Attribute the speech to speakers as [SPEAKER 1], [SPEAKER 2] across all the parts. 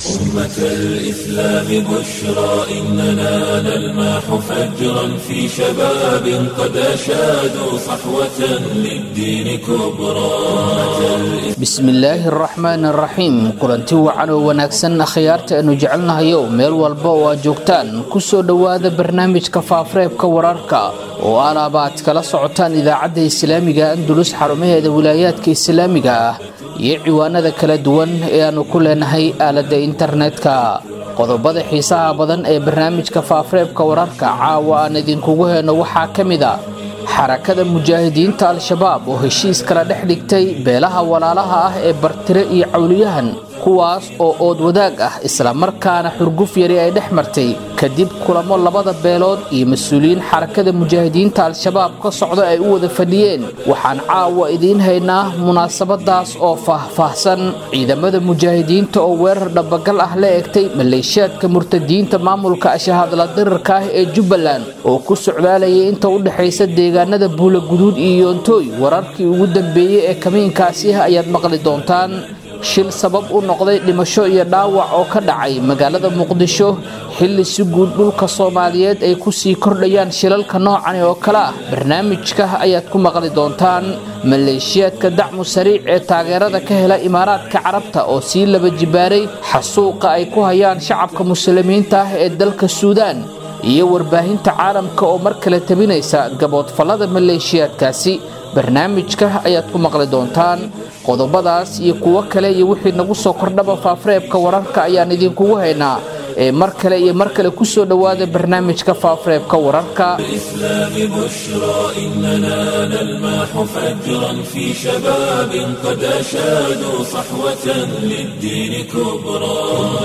[SPEAKER 1] أمة الإسلام بشرى إننا نلمح فجرا في شباب قد أشادوا صحوة للدين كبرى أمة
[SPEAKER 2] bismillaahi araxmaan araxiim kulanti wacan oo wanaagsan akhyaarta aanu jecelnahayo meel walba oo aad joogtaan kusoo dhowaada barnaamijka faafareebka wararka oo alaaba aad kala socotaan idaacadda islaamiga andulus xarumaheeda wilaayaadka islaamiga ah iyo ciwaanada kala duwan ee aanu ku leenahay aaladda internetka qodobada xiisaha badan ee barnaamijka faafareebka wararka caawa aan idinkugu heyno waxaa ka mid a xarakada mujaahidiinta al-shabaab oo heshiis kala dhex dhigtay beelaha walaalaha ah ee bartire iyo cawliyahan kuwaas oo ood wadaag ah islamarkaana xurguf yari ay dhex martay kadib kulamo labada beelood iyo mas-uuliyiin xarakada mujaahidiinta al-shabaab ka socda ay u wada fadhiyeen waxaan caawa idiin haynaa munaasabadaas oo faahfaahsan ciidamada mujaahidiinta oo weerar dhabagal ah la egtay maleeshiyaadka murtadiinta maamulka ashahadla dirirka ah ee jubbaland oo ku socdaalayay inta u dhexaysa deegaanada buulaguduud iyo yoontooy wararkii ugu dambeeyey ee kamiinkaasi ah ayaad maqli doontaan shil sabab u noqday dhimasho iyo dhaawac oo ka dhacay magaalada muqdisho xilli si guud dhulka soomaaliyeed ay kusii kordhayaan shilalka noocani oo kale ah barnaamijka ayaad ku maqli doontaan maleeshiyaadka dacmu sariic ee taageerada ka hela imaaraadka carabta oo sii laba jibaaray xasuuqa ay ku hayaan shacabka muslimiinta ah ee dalka suudaan iyo warbaahinta caalamka oo mar kale tabinaysa gaboodfallada maleeshiyaadkaasi barnaamijka ayaad ku maqli doontaan qodobadaas iyo kuwo kale iyo wixii nagu soo kordhaba faafareebka wararka ayaan idinkugu haynaa ee mar kale iyo mar kale kusoo dhowaada barnaamijka faafareebka wararka
[SPEAKER 1] الإسلام بشرى إننا نلمح فجرا في شباب قد أشادوا صحوة للدين كبرى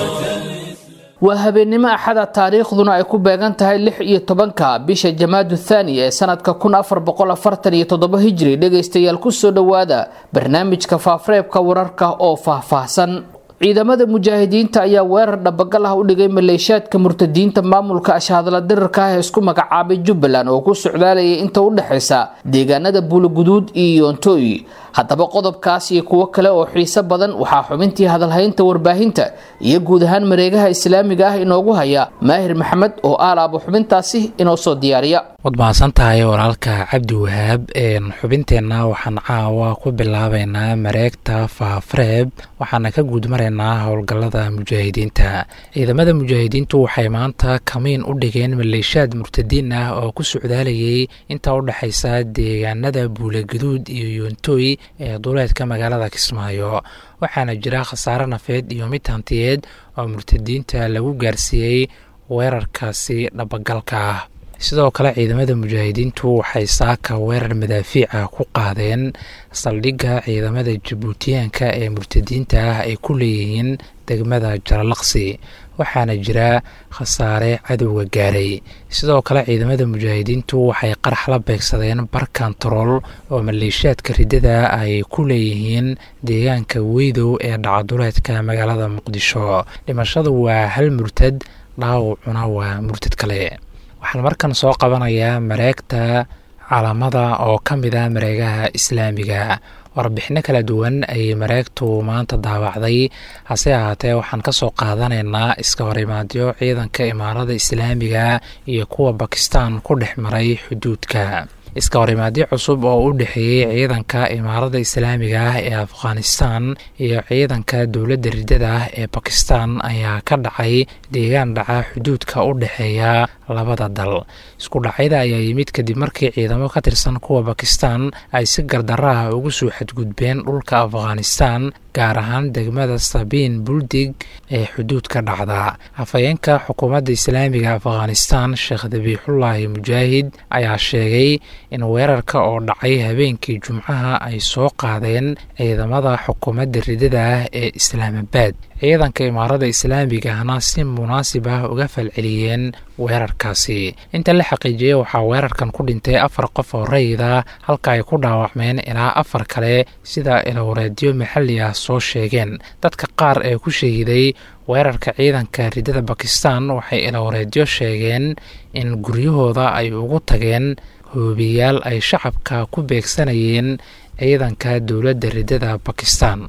[SPEAKER 2] waa habeennimo axada taariikhduna ay ku beegan tahay lix iyo tobanka bisha jamaadu thaani ee sanadka kun afar boqol afartan iyo toddoba hijri dhegaystayaal kusoo dhowaada barnaamijka faafareebka wararka oo faahfaahsan ciidamada mujaahidiinta ayaa weerar dhabagal ah u dhigay maleeshiyaadka murtadiinta maamulka ashahadla dirirka ah ee isku magacaabay jubbaland oo ku socdaalayay inta u dhexaysa deegaanada buulaguduud iyo yoontooy haddaba qodobkaas iyo kuwo kale oo xiiso badan waxaa xubintii hadalhaynta warbaahinta iyo guud ahaan mareegaha islaamiga ah inoogu haya maahir maxamed oo aalaabo xubintaasi inoo soo diyaariya
[SPEAKER 3] waad mahadsan tahay walaalka cabdi wahaab xubinteenna waxaan caawa ku bilaabeynaa mareegta faafareeb waxaana ka guud maraynaa howlgallada mujaahidiinta ciidamada mujaahidiintu waxay maanta kamiin u dhigeen maleeshiyaad murtadiin ah oo ku socdaalayay inta u dhexaysa deegaanada buulaguduud iyo yoontooy ee duleedka magaalada kismaayo waxaana jira khasaare nafeed iyo mid hantiyeed oo murtadiinta lagu gaarsiiyey weerarkaasi dhabagalka ah sidoo kale ciidamada mujaahidiintu waxay saaka weerar madaafiica ku qaadeen saldhigga ciidamada jabuutiyaanka ee murtadiinta ah ay ku leeyihiin degmada jaralaqsi waxaana jira khasaare cadowga gaaray sidoo kale ciidamada mujaahidiintu waxay qarax la beegsadeen bar kantarool oo maleeshiyaadka riddada ay ku leeyihiin deegaanka weydow ee dhacaduleedka magaalada muqdisho dhimashadu waa hal murtad dhaawacuna waa murtad kale waxaan markan soo qabanayaa mareegta calaamada oo ka mid ah mareegaha islaamiga warbixino kala duwan ayay mareegtu maanta daawacday hase ahaatee waxaan ka soo qaadanaynaa iska horimaadyo ciidanka imaarada islaamiga iyo kuwa bakistan ku dhex maray xuduudka iska horimaadyo cusub oo u dhexeeyey ciidanka imaarada islaamiga ah ee afghanistan iyo ciidanka dowladda riddada ah ee bakistan ayaa ka dhacay deegaan dhaca xuduudka u dhexeeya labada dal isku dhacyada ayaa yimid kadib markii ciidamo ka tirsan kuwa bakistan ay si gardaraha ugu soo xadgudbeen dhulka afghanistan gaar ahaan degmada sabiin buldig ee xuduudka dhacda afhayeenka xukuumadda islaamiga afghanistan sheekh dabiixullaahi mujaahid ayaa sheegay in weerarka oo dhacay habeenkii jumcaha ay soo qaadeen ciidamada xukuumadda ridada ah ee islaamabaad ciidanka imaarada islaamiga ahna si munaasib ah uga falceliyeen weerarkaasi inta la xaqiijiyey waxaa weerarkan ku dhintay afar qof oo rayida halka ay ku dhaawacmeen ilaa afar kale sida ilowreedyo maxalli ah soo sheegeen dadka qaar ee ku shahiday weerarka ciidanka ridada bakistan waxay ilowreedyo sheegeen in guryahooda ay ugu tageen hoobiyaal ay shacabka ku beegsanayeen ciidanka dowladda ridada bakistan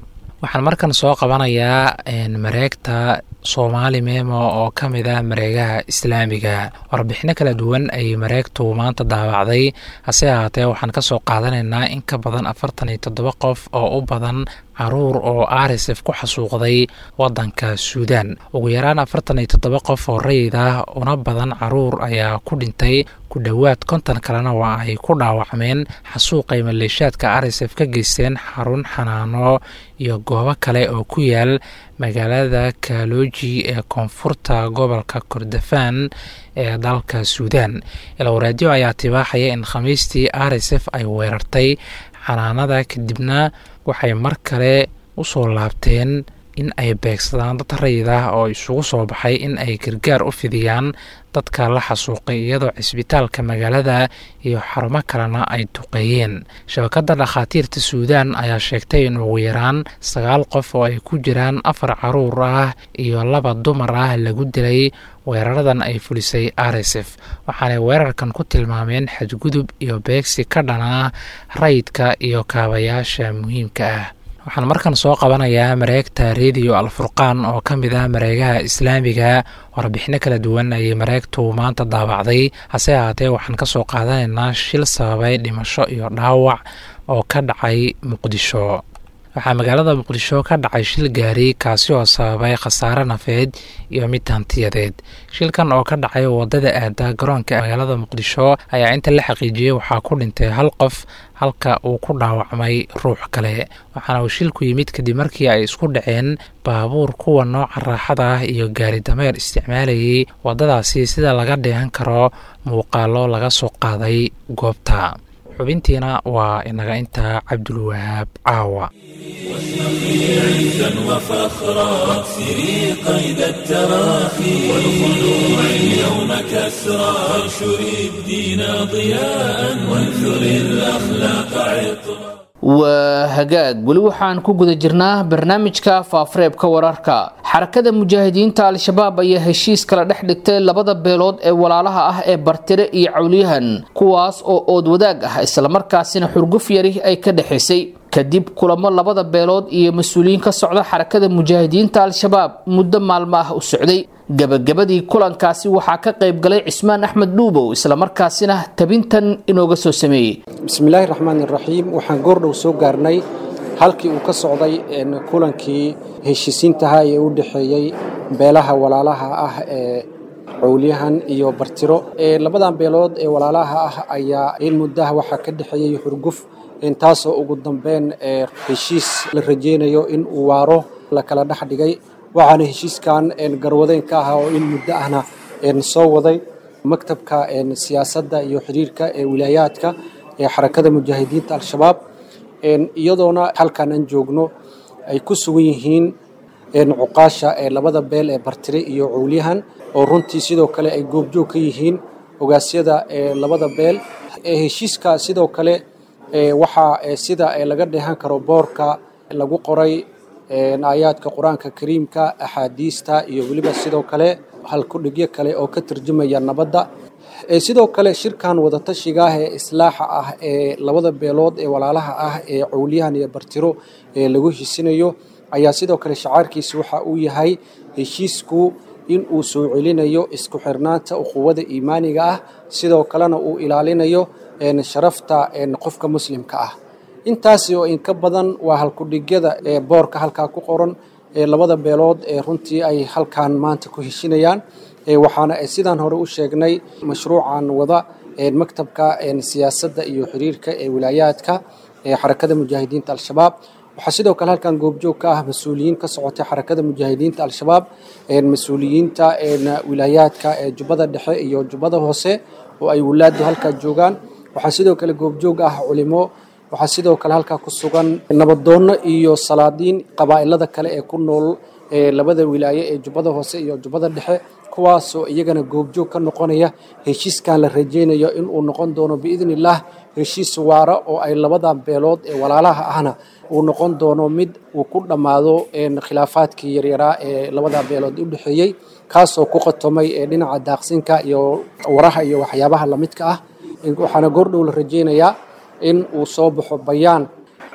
[SPEAKER 3] waxaan markan soo qabanayaa mareegta soomaali memo oo ka mid ah mareegaha islaamiga warbixino kala duwan ayay mareegtu maanta daawacday hase ahaatee waxaan kasoo qaadanaynaa in ka badan afartan iyo toddoba qof oo u badan caruur oo arisef ku xasuuqday wadanka suudan ugu yaraan afartan iyo toddoba qof oo rayid ah una badan caruur ayaa ku dhintay ku dhowaad konton kalena waa ay ku dhaawacmeen xasuuqay maleeshaadka arisef ka geysteen xarun xanaano iyo goobo kale oo ku yaal magaalada kaloji ee koonfurta gobolka kordofan ee dalka suudan ilowaraadyo ayaa tibaaxaya in khamiistii arisef ay weerartay xanaanada kadibna waxay mar kale u soo laabteen in ay beegsadaan dad rayid ah oo isugu soo baxay in ay gargaar u fidiyaan dadka la xasuuqay iyadoo cisbitaalka magaalada iyo xarumo kalena ay duqeeyeen shabakadda dhakhaatiirta suudan ayaa sheegtay in ugu yaraan sagaal qof oo ay ku jiraan afar caruur ah iyo laba dumar ah lagu dilay weeraradan ay fulisay arisef waxaanay weerarkan ku tilmaameen xadgudub iyo beegsi ka dhan ah rayidka iyo kaabayaasha muhiimka ah waxaan markan soo qabanayaa mareegta rediyo alfurqaan oo ka mid ah mareegaha islaamiga warbixino kala duwan ayay mareegtu maanta daawacday hase ahaatee waxaan kasoo qaadanaynaa shil sababay dhimasho iyo dhaawac oo ka dhacay muqdisho waxaa magaalada muqdisho ka dhacay shil gaari kaasi oo sababay khasaare nafeed iyo mid hantiyadeed shilkan oo ka dhacay wadada aada garoonka magaalada muqdisho ayaa inta la xaqiijiyey waxaa ku dhintay hal qof halka uu ku dhaawacmay ruux kale waxaana uu shilku yimid kadib markii ay isku dhaceen baabuur kuwa nooca raaxada ah iyo gaari dameer isticmaalayay wadadaasi sida laga dheehan karo muuqaalo laga soo qaaday goobta xubintiina waa inaga intaa cabdulwahaab caawa
[SPEAKER 1] عزا وفخرا واكسري قيد التراخي والخلوع اليوم كسرا وانشري الدين ضياء وانثري الاخلاق عطرا
[SPEAKER 2] waa hagaag weli waxaan ku guda jirnaa barnaamijka faafareebka wararka xarakada mujaahidiinta al-shabaab ayaa heshiis kala dhex dhigtay labada beelood ee walaalaha ah ee bartire iyo cawliyahan kuwaas oo ood wadaag ah islamarkaasina xurguf yari ay ka dhexaysay kadib kulamo labada beelood iyo mas-uuliyiin ka socda xarakada mujaahidiinta al-shabaab muddo maalmo ah u socday gabagabadii kulankaasi waxaa ka qayb galay cismaan axmed dhuubow islamarkaasina tabintan inooga soo sameeyey
[SPEAKER 4] bismillaahi raxmaan iraxiim waxaan goordhow soo gaarnay halkii uu ka socday kulankii heshiisiintaha ee u dhexeeyey beelaha walaalaha ah ee cowliyahan iyo bartiro labadan beelood ee walaalaha ah ayaa in muddaha waxaa ka dhexeeyey xurguf taasoo ugu dambeyn heshiis la rajeynayo in uu waaro la kala dhex dhigay waxaana heshiiskan garwadeen ka ahaa oo in muddo ahna soo waday maktabka siyaasadda iyo xiriirka ee wilaayaadka ee xarakada mujaahidiinta al-shabaab iyadoona halkan aan joogno ay ku sugan yihiin cuqaasha ee labada beel ee bartire iyo cowlyahan oo runtii sidoo kale ay goobjoog ka yihiin ogaasyada ee labada beel heshiiska sidoo kale waxaa sida laga dheehan karo boorka lagu qoray aayaadka qur-aanka kariimka axaadiista iyo weliba sidoo kale halkudhigyo kale oo ka tarjumaya nabadda sidoo kale shirkan wadatashiga ah ee islaaxa ah ee labada beelood ee walaalaha ah ee cowliyahan iyo bartiro ee lagu hesinayo ayaa sidoo kale shacaarkiisa waxa uu yahay heshiisku in uu soo celinayo isku xirnaanta uquwada iimaaniga ah sidoo kalena uu ilaalinayo sharafta qofka muslimka ah intaasi oo inka badan waa halkudhigyada ee boorka halkaa ku qoran ee labada beelood ee runtii ay halkan maanta ku heshinayaan waxaana sidaan hore u sheegnay mashruucan wada maktabka siyaasadda iyo xiriirka ee wilaayaadka ee xarakada mujaahidiinta al-shabaab waxaa sidoo kale halkan goobjoog ka ah mas-uuliyiin ka socotay xarakada mujaahidiinta al-shabaab mas-uuliyiinta wilaayaadka ee jubbada dhexe iyo jubbada hoose oo ay walaadu halkaa joogaan waxaa sidoo kale goobjoog ah culimo waxaa sidoo kale halkaa ku sugan nabadoonno iyo salaadiin qabaa'ilada kale ee ku nool labada wilaaye ee jubbada hoose iyo jubbada dhexe kuwaasoo iyagana goobjoog ka noqonaya heshiiskan la rajeynayo inuu noqon doono biidni illaah heshiis waara oo ay labadan beelood ee walaalaha ahna uu noqon doono mid uu ku dhammaado khilaafaadkii yaryaraa ee labada beelood u dhexeeyey kaasoo ku qatomay dhinaca daaqsinka iyo waraha iyo waxyaabaha lamidka ah waxaana goordhow la rajeynayaa in uu soo baxo bayaan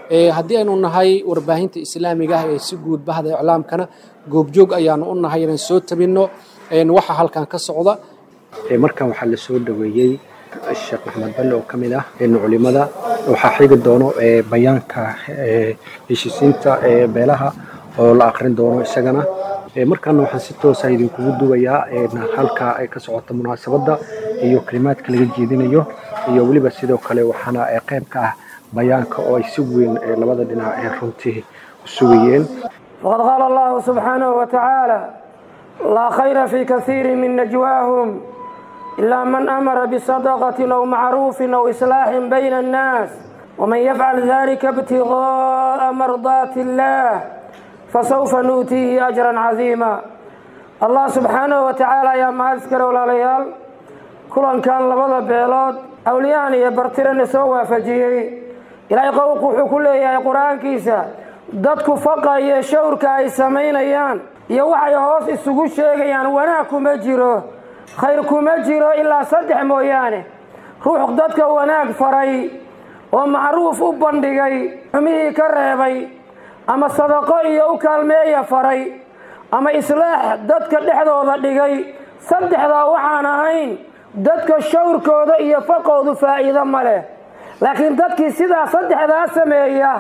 [SPEAKER 4] haddii aynu nahay warbaahinta islaamiga ah ee si guud bahda iclaamkana goobjoog ayaanu u nahay inaan soo tabinno waxa halkan ka socda markan waxaa la soo dhaweeyey sheekh maxamed balle oo ka mid ah culimada waxaa xigi doono bayaanka heshiisiinta beelaha oo la akrin doono isagana markaana waxaan si toosa idinkugu duwayaa halka ay ka socota munaasabadda iyo kalimaadka laga jeedinayo iyo weliba sidoo kale waxaana qayb ka ah bayaanka oo ay si weyn labada dhinac ee runtii u sugayeen
[SPEAKER 5] faqad qaala allahu subxaanahu wa tacaala laa khayra fii kaiiri min najwaahum ilaa man amara bisadaqatin aw macruufin aw islaaxin bayna annaas waman yafcal dalika ibtigaaa mardaati illaah fasawfa nuutiihi ajran cadiima allah subxaanahu wa tacaala ayaa mahad iskale walaalayaal kulankan labada beelood awliyahan iyo bartirana soo waafajiyey ilaahay qowlku wuxuu ku leeyahay qur-aankiisa dadku faqa iyo shawrka ay samaynayaan iyo waxay hoos isugu sheegayaan wanaag kuma jiro khayr kuma jiro ilaa saddex mooyaane ruux dadka wanaag faray oo macruuf u bandhigay xumihii ka reebay ama sadaqo iyo u kaalmeeya faray ama islaax dadka dhexdooda dhigay saddexdaa waxaan ahayn dadka shawrkooda iyo faqoodu faa'iido ma leh laakiin dadkii sidaa saddexdaa sameeya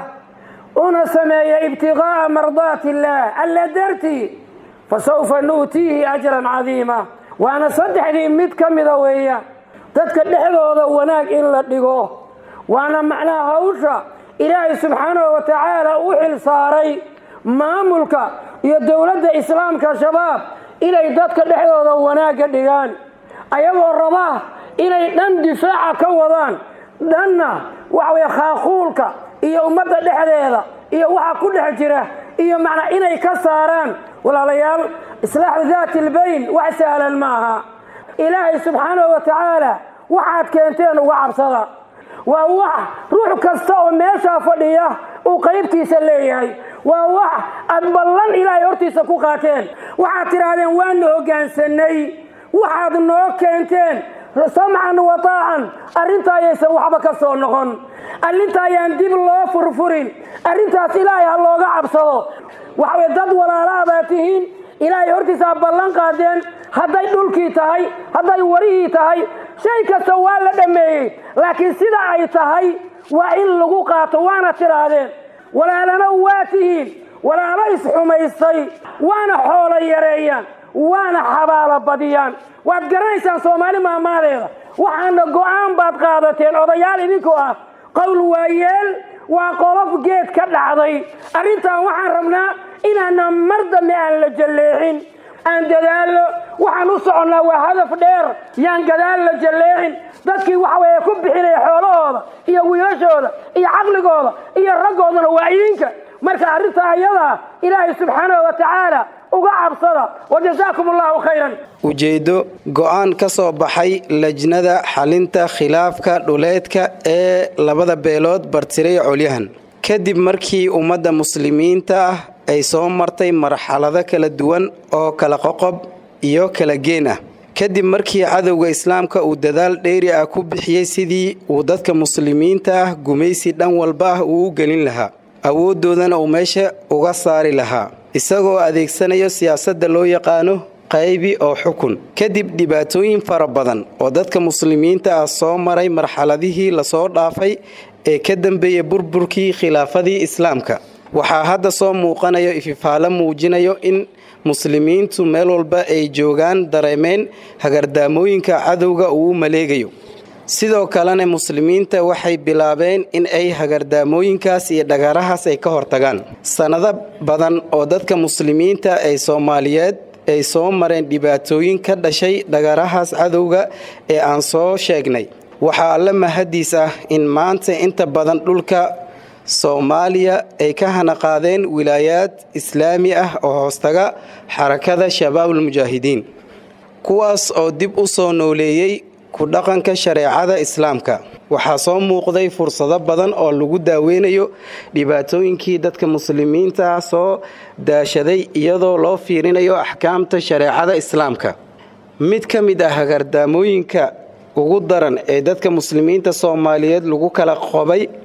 [SPEAKER 5] una sameeya ibtiqaa'a mardaati illaah alla dartii fa sawfa nu'tiihi ajran cadiima waana saddexdii mid ka mida weeyaan dadka dhexdooda wanaag in la dhigo waana macnaha hawsha ilaahay subxaanahu wa tacaala u xil saaray maamulka iyo dowladda islaamka shabaab inay dadka dhexdooda wanaagga dhigaan ayagoo raba inay dhan difaaca ka wadaan dhanna waxa weye khaaquulka iyo ummadda dhexdeeda iyo waxa ku dhex jira iyo macnaa inay ka saaraan walaalayaal islaaxu daati albayn wax sahlan ma aha ilaahay subxaanahu wa tacaala waxaad keenteen uga cabsada waa wax ruux kasta oo meeshaa fadhiya uu qaybtiisa leeyahay waa wax aad ballan ilaahay hortiisa ku qaateen waxaad tidhaahdeen waanu hoggaansanay waxaad noo keenteen samcan wa taacan arrinta ayaysan waxba ka soo noqon arrinta ayaan dib loo furfurin arrintaas ilaahay ha looga cabsado waxaway dad walaalaha baa tihiin ilaahay hortiisaa ballan qaadeen hadday dhulkii tahay hadday warihii tahay shay kasta waa la dhammeeyey laakiin sida ay tahay waa in lagu qaato waana tidhaahdeen walaalana waa tihiin walaalo isxumaystay waana xoolo yareeyaan waana xabaalo badiyaan waad garanaysaan soomaali maamaadeeda waxaana go'aan baad qaadateen odayaal idinkoo ah qowl waayeel waa qolof geed ka dhacday arrintan waxaan rabnaa inaana mar dambe aan la jalleexin aan dadaallo waxaan u soconnaa waa hadaf dheer yaan gadaal la jalleexin dadkii waxa weeye ku bixinaya xoolahooda iyo wiilashooda iyo caqligooda iyo raggoodana waa idinka marka arrintaa ayadaa ilaahay subxaanahu wa tacaala uga cabsada wajazaakum allahu khayran
[SPEAKER 6] ujeeddo go'aan ka soo baxay lajnada xalinta khilaafka dhuleedka ee labada beelood bartiray colyahan kadib markii ummadda muslimiinta ah ay soo martay marxalado kala duwan oo kala qoqob iyo kala geen ah kadib markii cadowga islaamka uu dadaal dheeri ah ku bixiyey sidii uu dadka muslimiinta ah gumaysi dhan walba ah uu u gelin lahaa awooddoodana uu meesha uga saari lahaa isagoo adeegsanayo siyaasadda loo yaqaano qaybi oo xukun kadib dhibaatooyin fara badan oo dadka muslimiinta ah soo maray marxaladihii lasoo dhaafay ee ka dambeeyey burburkii khilaafadii islaamka waxaa hadda soo muuqanayo ififaalo muujinayo in muslimiintu meel walba ay joogaan dareemeen hagardaamooyinka cadowga uu u maleegayo sidoo kalena muslimiinta waxay bilaabeen in ay hagardaamooyinkaas iyo dhagarahaas ay ka hortagaan sannado badan oo dadka muslimiinta ee soomaaliyeed ay soo mareen dhibaatooyin ka dhashay dhagarahaas cadowga ee aan soo sheegnay waxaa alla mahadiis ah in maanta inta badan dhulka soomaaliya ay ka hanaqaadeen wilaayaad islaami ah oo hoostaga xarakada shabaabulmujaahidiin kuwaas oo dib u soo nooleeyey ku dhaqanka shareecada islaamka waxaa soo muuqday fursado badan oo lagu daaweynayo dhibaatooyinkii dadka muslimiinta ah soo daashaday iyadoo loo fiirinayo axkaamta shareecada islaamka mid ka mid ah hagardaamooyinka ugu daran ee dadka muslimiinta soomaaliyeed lagu kala qobay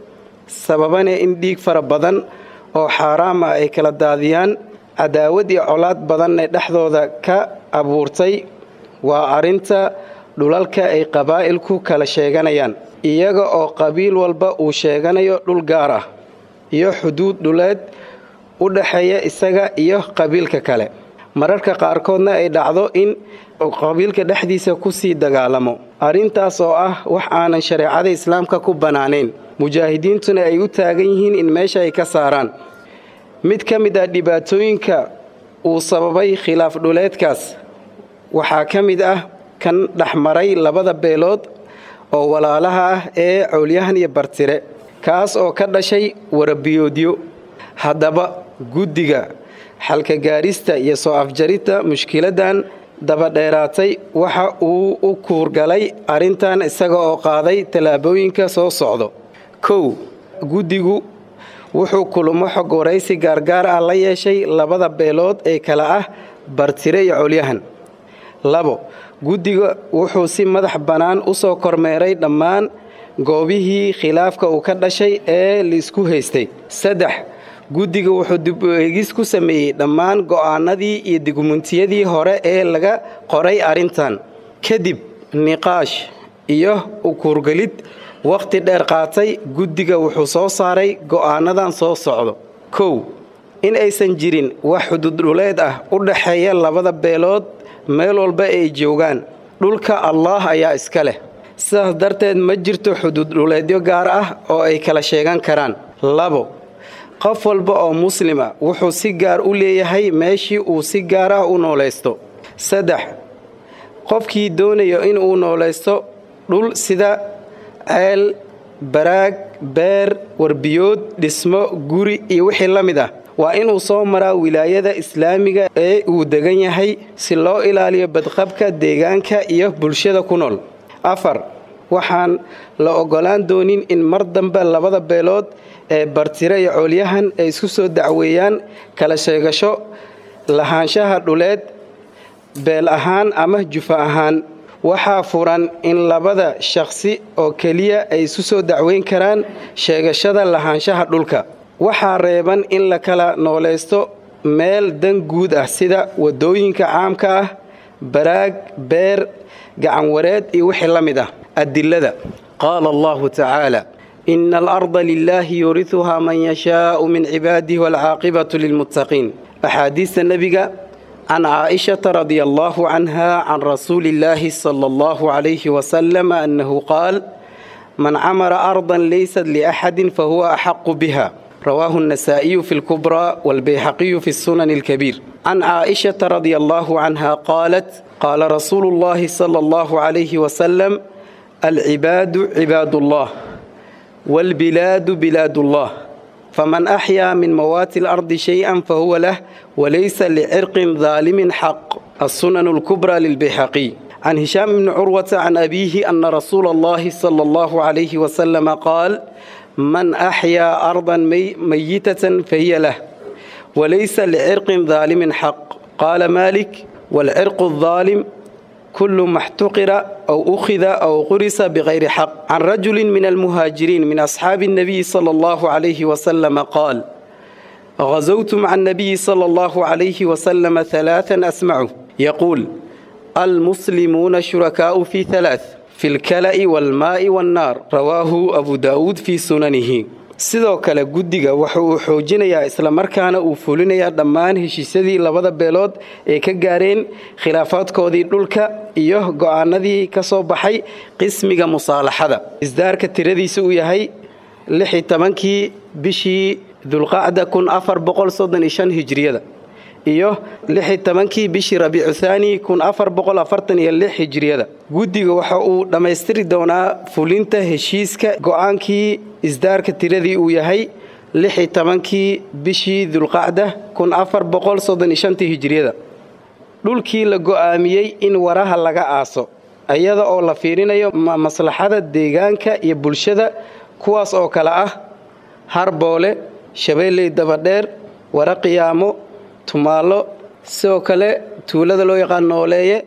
[SPEAKER 6] sababana in dhiig fara badan oo xaaraam ah ay kala daadiyaan cadaawad iyo colaad badanna dhexdooda ka abuurtay waa arrinta dhulalka ay qabaa'ilku kala sheeganayaan iyaga oo qabiil walba uu sheeganayo dhul gaar ah iyo xuduud dhuleed u dhexeeya isaga iyo qabiilka kale mararka qaarkoodna ay dhacdo in qabiilka dhexdiisa kusii dagaalamo arrintaas oo ah wax aanan shareecada islaamka ku bannaanayn mujaahidiintuna ay u taagan yihiin in meesha ay ka saaraan mid ka mid ah dhibaatooyinka uu sababay khilaaf dhuleedkaas waxaa ka mid ah kan dhexmaray labada beelood oo walaalaha ah ee cowlyahan iyo bartire kaas oo ka dhashay warabiyoodyo haddaba guddiga xalka gaarista iyo soo afjaridda mushkiladdan dabadheeraatay waxa uu u kuurgalay arrintan isaga oo qaaday tallaabooyinka soo socdo kow guddigu wuxuu kulamo xog waraysi gaargaar ah la yeeshay labada beelood ee kale ah bartire iyo colyahan labo guddiga wuxuu si madax bannaan u soo kormeeray dhammaan goobihii khilaafka uu ka dhashay ee laisku haystay saddex guddiga wuxuu dib u eegis ku sameeyey dhammaan go'aanadii iyo digmuntiyadii hore ee laga qoray arrintan kadib niqaash iyo ukuurgelid wakhti dheer qaatay guddiga wuxuu soo saaray go'aanadan soo socdo kow in aysan jirin wax xududhuleed ah u dhexeeya labada beelood meel walba ay joogaan dhulka allaah ayaa iska leh sidaas darteed ma jirto xududhuleedyo gaar ah oo ay kala sheegan karaan labo qof walba oo muslima wuxuu si gaar u leeyahay meeshii uu si gaar ah u noolaysto saddex qofkii doonayo inuu noolaysto dhul sida ceel baraag beer warbiyood dhismo guri iyo wixii la mid ah waa inuu soo maraa wilaayada islaamiga ee uu degan yahay si loo ilaaliyo badqabka deegaanka iyo bulshada ku nool afar waxaan la oggolaan doonin in mar dambe labada beelood ee bartire iyo coolyahan ay isku soo dacweeyaan kala sheegasho lahaanshaha dhuleed beel ahaan ama jufa ahaan waxaa furan in labada shakhsi oo keliya ay isu soo dacweyn karaan sheegashada lahaanshaha dhulka waxaa reeban in la kala noolaysto meel dan guud ah sida waddooyinka caamka ah baraag beer gacanwareed iyo wixii la mid ah adilada qaala allahu tacaala ina alarda lilaahi yuuriuhaa man yashaau min cibaadihi waalcaaqibatu lilmuttaqiin axaadiista nebiga can caaishata radia allahu canha can rasuuli illaahi sala allahu calayhi wasalam annahu qaal man camara ardan laysat liaxadin fahuwa axaqu biha rawaahu النasaaئiyu fi اlkubra wاlbayxaqiyu fi الsunan اlkabiir can caaئishaةa radia allahu canha qaalat qaala rasuulu اllahi salى اllahu عalayhi wasalam alcibaadu cibaad اllah wاlbilaadu bilaad اllah faman axyaa min mawaati اlardi shayئa fahuwa lah walaysa licirqin daalimin xaq الsunan اlkubra lilbayxaqiy can hishaam bni curwata can abiihi ana rasuula اllahi salى اllahu عalayhi wasalama qaal man axyaa ardan mayitatan fahiya lah walaysa licirqin daalimin xaq qaala maalik waalcirqu adaalim kullu maxtuqira aw ukhida aw qurisa bikayri xaq can rajulin min almuhaajiriin min asxaabi الnabiyi sala allahu calayhi wasalama qaal غزوت مع النبي صلى الله عليه وسلم ثلاثا أسمعه يقول المسلمون شركاء في ثلاث في الكلأ والماء والنار رواه أبو داود في سننه sidoo kale guddiga waxa uu xoojinayaa islamarkaana uu fulinayaa dhammaan heshiisyadii labada beelood ee ka gaareen khilaafaadkoodii dhulka iyo go'aanadii ka soo baxay qismiga musaalaxada isdaarka tiradiisa uu yahay lixi tobankii bishii dulqacda kun afar boqol soddon iyo shan hijriyada iyo lixi tobankii bishii rabiicu thaani kun afar boqol afartan iyo lix hijriyada guddiga waxa uu dhammaystiri doonaa fulinta heshiiska go'aankii isdaarka tiradii uu yahay lixi tobankii bishii dulqacda kun afar boqol soddon iyo shantii hijriyada dhulkii la go'aamiyey in waraha laga aaso iyada oo la fiirinayo maslaxada deegaanka iyo bulshada kuwaas oo kale ah harboole shabeelley dabadheer wara qiyaamo tumaalo sidoo kale tuulada loo yaqaan nooleeye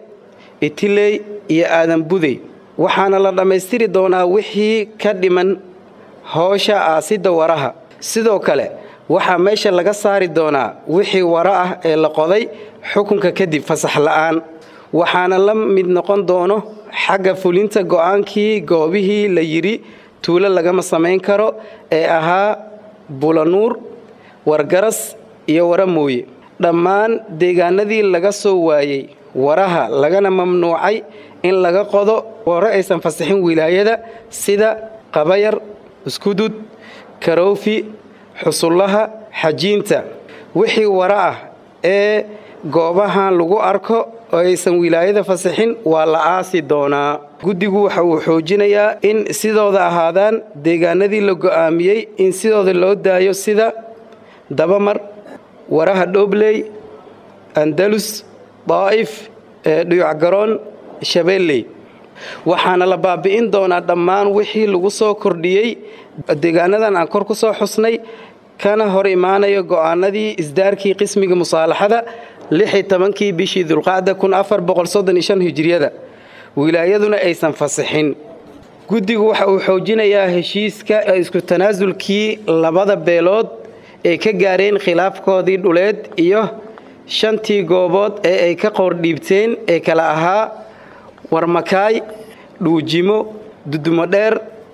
[SPEAKER 6] itiley iyo aadan budey waxaana la dhammaystiri doonaa wixii ka dhiman howsha aasidda waraha sidoo kale waxaa meesha laga saari doonaa wixii wara ah ee la qoday xukunka kadib fasax la'aan waxaana la mid noqon doono xagga fulinta go'aankii goobihii la yidhi tuulo lagama samayn karo ee ahaa bulanuur wargaras iyo wara mooye dhammaan deegaanadii laga soo waayey waraha lagana mamnuucay in laga qodo ware aysan fasaxin wilaayada sida qabayar iskudud karoofi xusullaha xajiinta wixii wara ah ee goobahan lagu arko oo aysan wilaayada fasaxin waa la aasi doonaa guddigu waxa uu xoojinayaa in sidooda ahaadaan deegaanadii la go'aamiyey in sidooda loo daayo sida dabamar waraha dhobley andalus daa'if dhuyucgaroon shabeelley waxaana la baabi'in doonaa dhammaan wixii lagu soo kordhiyey deegaanadan aan kor ku soo xusnay kana hor imaanayo go'aanadii isdaarkii qismiga musaalaxada lixi tobankii bishii dulqacda kun afar boqolsoddon hijriyada wilaayaduna aysan fasixin guddigu waxa uu xoojinayaa heshiiska isku tanaasulkii labada beelood ay ka gaareen khilaafkoodii dhuleed iyo shantii goobood ee ay ka qoordhiibteen ee kala ahaa warmakaay dhuujimo dudumo dheer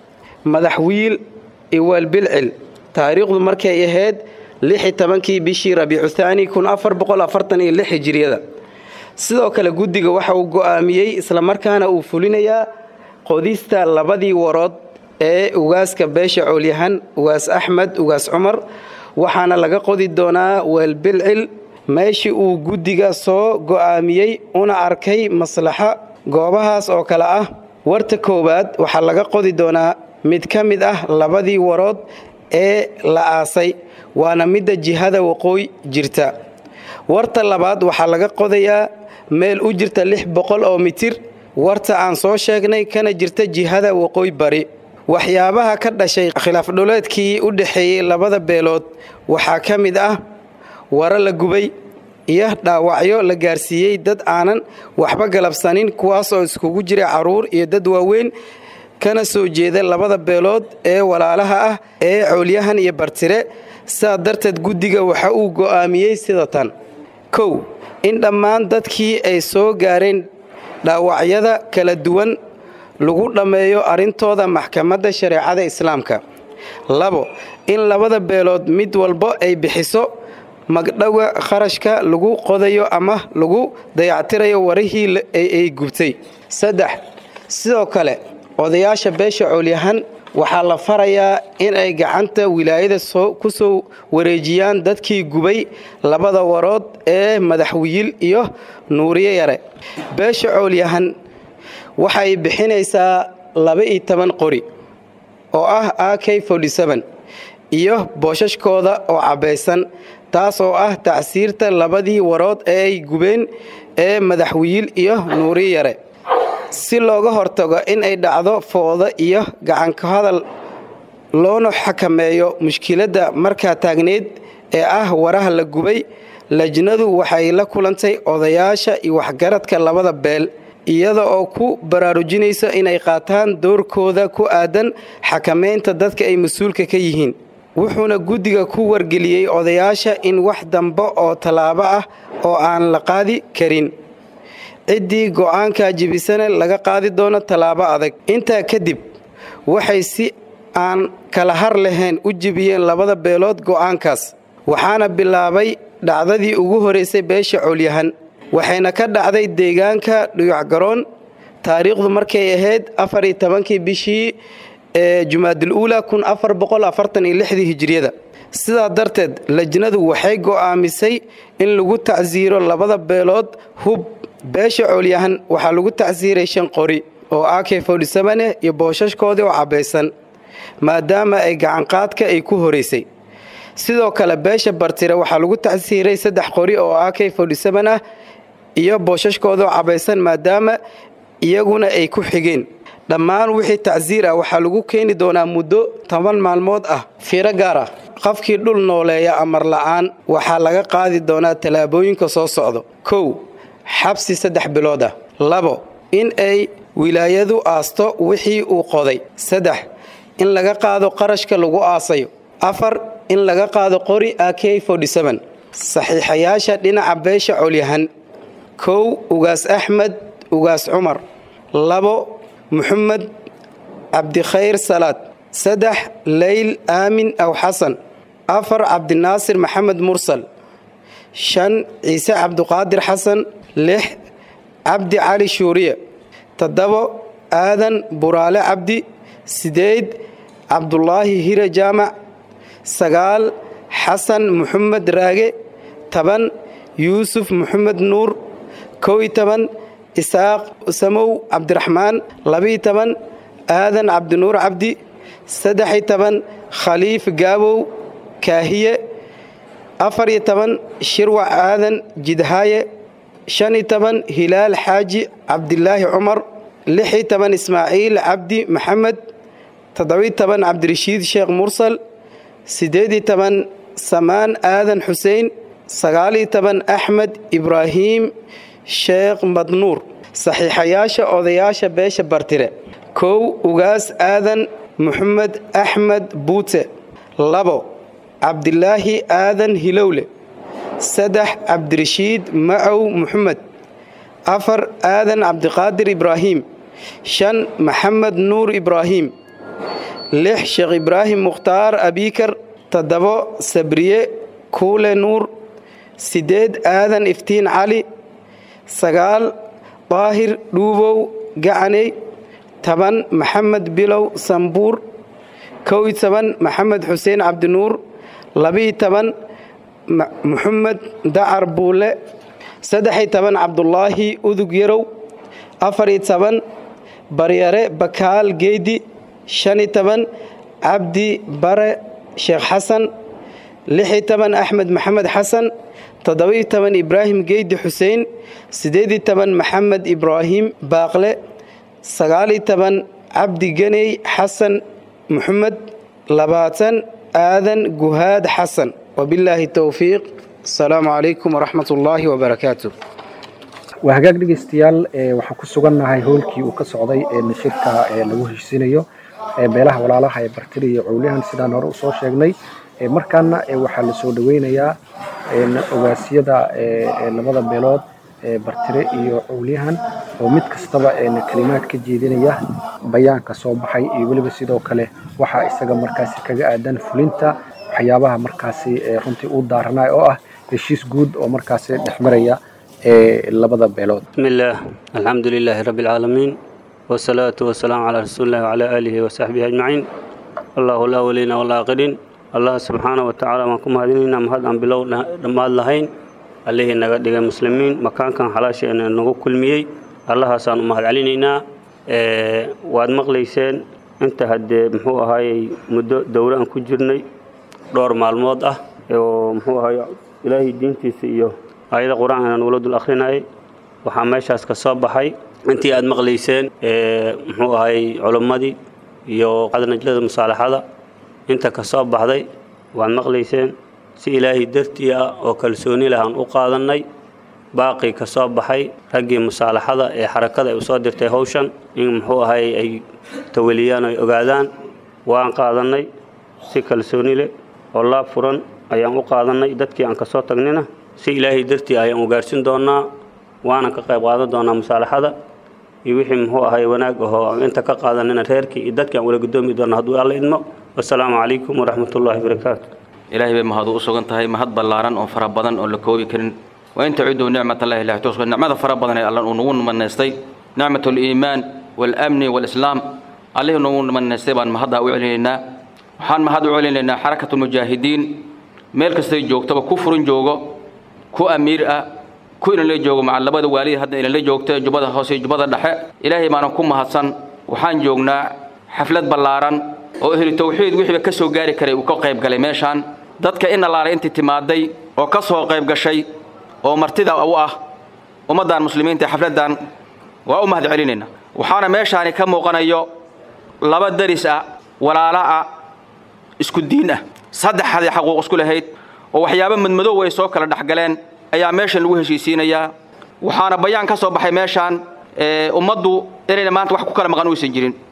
[SPEAKER 6] madaxwiil iyo waalbilcil taariikhdu markay ahayd lixi tobankii bishii rabiicu thaani kun afar boqol afartan iyo lix hijiriyada sidoo kale guddiga waxa uu go'aamiyey islamarkaana uu fulinayaa qodista labadii warood ee ugaaska beesha coolyahan ugaas axmed ugaas cumar waxaana laga qodi doonaa weelbilcil meeshii uu guddiga soo go'aamiyey una arkay maslaxa goobahaas oo kale ah warta koowaad waxaa laga qodi doonaa mid ka mid ah labadii warood ee la aasay waana midda jihada waqooyi jirta warta labaad waxaa laga qodayaa meel u jirta lix boqol oo mitir warta aan soo sheegnay kana jirta jihada waqooyi bari waxyaabaha ka dhashay khilaafdhuleedkii u dhexeeyey labada beelood waxaa ka mid ah waro la gubay iyo dhaawacyo la gaarsiiyey dad aanan waxba galabsanin kuwaas oo iskugu jira carruur iyo dad waaweyn kana soo jeeda labada beelood ee walaalaha ah ee coolyahan iyo bartire sidaa darteed guddiga waxa uu go'aamiyey sida tan kow in dhammaan dadkii ay soo gaareen dhaawacyada kala duwan lagu dhammeeyo arrintooda maxkamadda shareecada islaamka labo in labada beelood mid walbo ay bixiso magdhowa kharashka lagu qodayo ama lagu dayactirayo warihii ay gubtay saddex sidoo kale odayaasha beesha coolyahan waxaa la farayaa in ay gacanta wilaayada ku soo wareejiyaan dadkii gubay labada warood ee madaxwiil iyo nuuriye yare beesha coolyahan waxay bixinaysaa laba-iyo toban qori oo ah a k iyo boosashkooda oo cabbaysan taas oo ah tacsiirta labadii warood ee ay gubeen ee madaxwiil iyo nuuriye yare si looga hortago in ay dhacdo fooda iyo gacanka hadal loona xakameeyo mushkiladda markaa taagneed ee ah waraha la gubay lajnadu waxay la kulantay odayaasha iyo waxgaradka labada beel iyada oo ku baraarujinaysa inay qaataan doorkooda ku aadan xakamaynta dadka ay mas-uulka ka yihiin wuxuuna guddiga ku wargeliyey odayaasha in wax dambe oo tallaabo ah oo aan la qaadi karin ciddii go'aankaa jibisana laga qaadi doono tallaabo adag intaa kadib waxay si aan kala har lahayn u jibiyeen labada beelood go'aankaas waxaana bilaabay dhacdadii ugu horaysay beesha coolyahan waxayna ka dhacday deegaanka dhuyucgaroon taariikhdu markay ahayd afariyo tobankii bishii ee jumaadul uula kun afar boqol afartan iyo lixdii hijiriyada sidaa darteed lajnadu waxay go'aamisay in lagu tacsiiro labada beelood hub beesha coolyahan waxaa lagu tacsiiray shan qori oo ak fodhisamane iyo booshashkoodii oo cabbaysan maadaama ay gacanqaadka ay ku horaysay sidoo kale beesha bartire waxaa lagu tacsiiray saddex qori oo ak fodhisaman ah iyo booshashkoodaoo cabbaysan maadaama iyaguna ay ku xigeen dhammaan wixii tacsiir ah waxaa lagu keeni doonaa muddo toban maalmood ah fiiro gaar ah qofkii dhul nooleeya amar la'aan waxaa laga qaadi doonaa tallaabooyinka soo socdo kow xabsi saddex bilood ah labo in ay wilaayadu aasto wixii uu qoday saddex in laga qaado qarashka lagu aasayo afar in laga qaado qori ak saxiixayaasha dhinaca beesha colyahan kow ugaas axmed ugaas cumar labo muxamed cabdikhayr salaad saddex leyl aamin aw xasan afar cabdinaasir maxamed mursal shan ciise cabduqaadir xasan lix cabdi cali shuuriye toddobo aadan buraale cabdi sideed cabdulaahi hire jaamac sagaal xasan muxamed raage toban yuusuf muxamed nuur kow iyo toban isaaq samow cabdiraxmaan labiyo toban aadan cabdinuur cabdi saddex-iyo toban khaliif gaabow kaahiye afar iyo toban shirwac aadan jidhaaye shan iyo toban hilaal xaaji cabdilaahi cumar lix iyo toban ismaaciil cabdi maxamed toddobiyo toban cabdirashiid sheekh mursal siddeed iyo toban samaan aadan xuseen sagaaliyo toban axmed ibraahiim sheekh madnuur saxiixayaasha odayaasha beesha bartire kow ugaas aadan muxamed axmed buute labo cabdilaahi aadan hilowle saddex cabdirashiid macow muxamed afar aadan cabdiqaadir ibraahiim shan maxamed nuur ibraahiim lix sheekh ibraahim mukhtaar abiikar toddobo sabriye kuule nuur siddeed aadan iftiin cali sagaal daahir dhuubow gacaney toban maxamed bilow sambuur kow iyo toban maxamed xuseen cabdinuur labiyo toban muxamed dacar buule saddex-iyo toban cabdulaahi udug yarow afar-iyo toban baryare bakaal geedi shan-iyo toban cabdi bare sheekh xasan lix-iyo toban axmed maxamed xasan toddoba-iyo toban ibraahim geydi xuseen siddeed-iyo toban maxamed ibraahim baaqle sagaal-iyo toban cabdi ganey xasan muxamed labaatan aadan guhaad xasan wabilaahi towfiiq asalaamu calaykum waraxmat ullaahi wabarakaatu
[SPEAKER 4] waa hagaag dhegeystayaal waxaan ku sugannahay howlkii uu ka socday nashirka lagu heshiisinayo beelaha walaalaha ee bartiri iyo cowlihan sidaan hore usoo sheegnay markaana waxaa la soo dhoweynayaa ogaasyada labada beelood bartire iyo cowliyahan oo mid kastaba kalimaad ka jeedinaya bayaanka soo baxay iyo weliba sidoo kale waxaa isaga markaasi kaga aadan fulinta waxyaabaha markaasi runtii u daaranay oo ah heshiis guud oo markaasi dhexmaraya labada beelood
[SPEAKER 7] بسم الله الحمد لله رب العالمين والصلاة والسلام على رسول الله وعلى آله وصحبه أجمعين الله الأولين والآخرين الله سبحانه وتعالى ما كم هذين مهد أن بلو ما لهين عليه نقد المسلمين مكان كان حلاش أن نقول كل مية الله سان مهد علينا واد مغليسين انت هاد محو هاي مدة دورة أن كجرني دور معلومات أه محو هاي إلهي دينتي سيو aayada qur-aanka aan ula dul akhrinayay waxaa meeshaas ka soo baxay intii aad maqlayseen muxuu ahay culimmadii iyo najlada musaalaxada inta ka soo baxday waad maqlayseen si ilaahay dartii ah oo kalsooni leh aan u qaadannay baaqii ka soo baxay raggii musaalaxada ee xarakada ay usoo dirtay hawshan in muxuu ahay ay tawaliyaan ay ogaadaan waan qaadannay si kalsooni leh oo laab furan ayaan u qaadannay dadkii aan ka soo tagnina si ilaahay dartii ayaan u gaarsin doonaa waana ka qayb qaadan doonaa musaalaxada iyo wixii muxuu ahay wanaag ahoo aan inta ka qaadanina reerkii iyo dadkii aan wala gudoomi doona hadduu alla idmo wasalaamu calaykum waraxmatullaahi wabarakaatu
[SPEAKER 8] ilaahay bay mahad u sugan tahay mahad ballaaran oo fara badan oo la koobi karin wa in tacudu nicmatallahi la tuhsuha nicmada fara badan ee alla uu nagu manaystay nicmatu liimaan waalamni waalislaam allihii nagu manaystay baan mahaddaa u celinaynaa waxaan mahad u celinaynaa xarakatu mujaahidiin meel kastay joogtaba ku furin joogo ku amiir ah ku inala joogo maca labada waalid hadda inala joogta jubbada hoose iyo jubbada dhexe ilaahay baanan ku mahadsan waxaan joognaa xaflad ballaaran oo ehli tawxiid wixiiba ka soo gaari karay uu ka qayb galay meeshaan dadka in allaale intii timaaday oo ka soo qayb gashay oo martida u ah ummaddan muslimiinta xafladdan waa u mahad celinaynaa waxaana meeshaani ka muuqanayo laba daris ah walaala ah isku diin ah saddexdii xaquuq isku lahayd oo waxyaabo madmadow ay soo kala dhexgaleen ayaa meeshan lagu heshiisiinayaa waxaana bayaan ka soo baxay meeshaan ummaddu inayna maanta wax ku kala maqan uysan jirin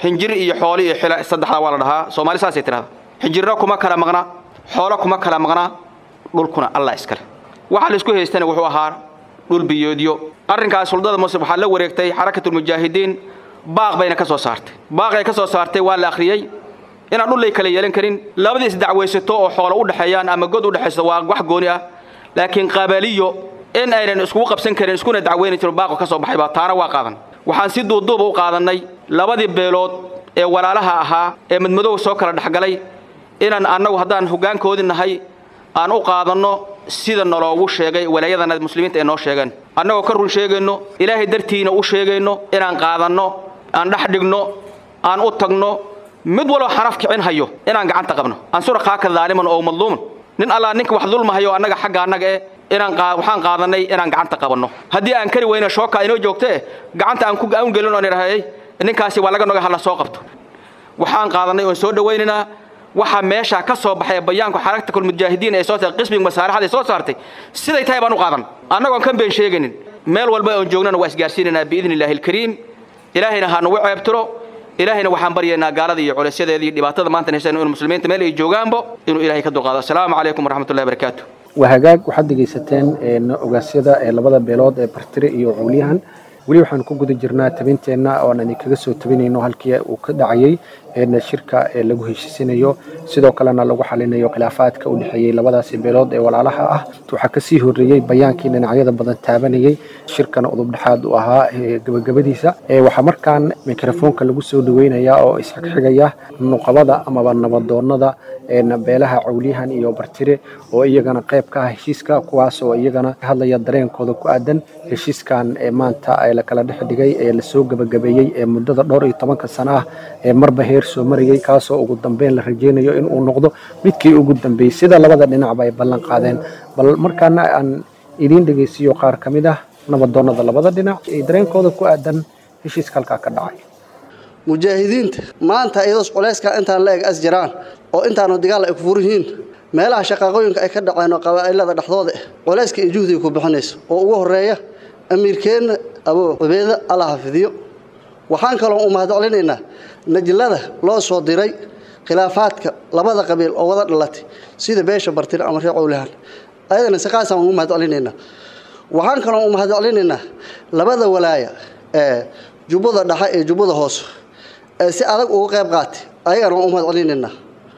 [SPEAKER 8] xinjir iyo xooli iyo xila saddexdaa waa la dhahaa soomaali saasay tidhahda xinjirna kuma kala maqnaa xoolo kuma kala maqnaa dhulkuna allah iskale waxaa la isku haystana wuxuu ahaa dhul biyoodyo arrinkaas suldada muslim waxaa la wareegtay xarakatulmujaahidiin baaq bayna ka soo saartay baaqay ka soo saartay waa la akhriyey inaan dhullay kala yeelan karin labadii isdacwaysato oo xoolo u dhexeeyaan ama god u dhexayso waa wax gooni ah laakiin qabaaliyo in aynan iskugu qabsan karin iskuna dacweyni jirin baaqo ka soo baxay baa taana waa qaadan waxaan si duuduuba u qaadannay labadii beelood ee walaalaha ahaa ee madmadow soo kala dhexgalay inaan annagu haddaan hoggaankoodii nahay aan u qaadanno sida naloogu sheegay walaayadana muslimiinta ay noo sheegeen annagoo ka run sheegayno ilaahay dartiina u sheegayno inaan qaadanno aan dhex dhigno aan u tagno mid walba xaraf kicin hayo inaan gacanta qabno ansura qaaka daaliman oo madluuman nin allaa ninka wax dulmahayo annaga xagga annaga eh inaan waxaan qaadanay inaan gacanta qabanno haddii aan kari weyna shooka inoo joogtee gacanta aan ku aan gelin oon idhahayay ninkaasi waa laga noga hala soo qabto waxaan qaadanay oon soo dhawaynaynaa waxaa meesha ka soo baxay bayaanku xarakta kulmujaahidiin ee soo saartay qismiga masaaraxda ee soo saartay siday tahay baan u qaadan annagoon kan been sheegaynin meel walba oon joognana waa isgaarsiinaynaa biidni illaahi alkariim ilaahayna ha nagu ceebtiro ilaahayna waxaan baryaynaa gaalada iyo culaysyada iyo dhibaatada maanta haysan inuu muslimiinta meel ay joogaanbo inuu ilaahay ka dulqaado assalaamu calaykum waraxmatullahi barakaatu
[SPEAKER 4] waa hagaag waxaad dhegaysateen ogaasyada ee labada beelood ee bartire iyo cowliyahan weli waxaan ku guda jirnaa tabinteenna oon idinkaga soo tabinayno halkii uu ka dhacayay shirka ee lagu heshiisinayo sidoo kalena lagu xalinayo khilaafaadka u dhexeeyey labadaasi beelood ee walaalaha ah waxaa kasii horeeyey bayaankii dhinacyada badan taabanayay shirkana udubdhexaad u ahaa gabagabadiisa waxaa markaan mikrofoonka lagu soo dhaweynaya oo isxigxigaya nuqabada amaba nabadoonada beelaha cowliyahan iyo bartire oo iyagana qayb ka ah heshiiska kuwaas oo iyagana ka hadlaya dareenkooda ku aadan heshiiskan ee maanta ee la kala dhex dhigay ee lasoo gabagabeeyey ee muddada dhowr iyo tobanka sano ah ee marba heer soo marayay kaasoo ugu dambeyn la rajeynayo in uu noqdo midkii ugu dambeeyey sida labada dhinacba ay ballan qaadeen bal markaana aan idiin dhegeysiiyo qaar ka mid ah nabadoonada labada dhinac ee dareenkooda ku aadan heshiiska halkaa ka dhacay
[SPEAKER 9] mujaahidiinta maanta iyadoos culayska intaan la eg as jiraan oo intaanu dagaal ay ku furan yihiin meelaha shaqaaqooyinka ay ka dhaceen oo qabaa'ilada dhexdooda culayska iyo juhdiga ku bixinayso oo ugu horeeya amiirkeenna abuu cubeeda alla xafidiyo waxaan kaloo u mahadcelinaynaa najlada loo soo diray khilaafaadka labada qabiil oo wada dhalatay sida beesha bartire ama reer cowlahan ayadana siqaasaan ugu mahadcelinaynaa waxaan kaloo u mahadcelinaynaa labada walaaya ee jubbada dhexe iyo jubbada hoose ee si adag uga qayb qaatay ayagana waan u mahadcelinaynaa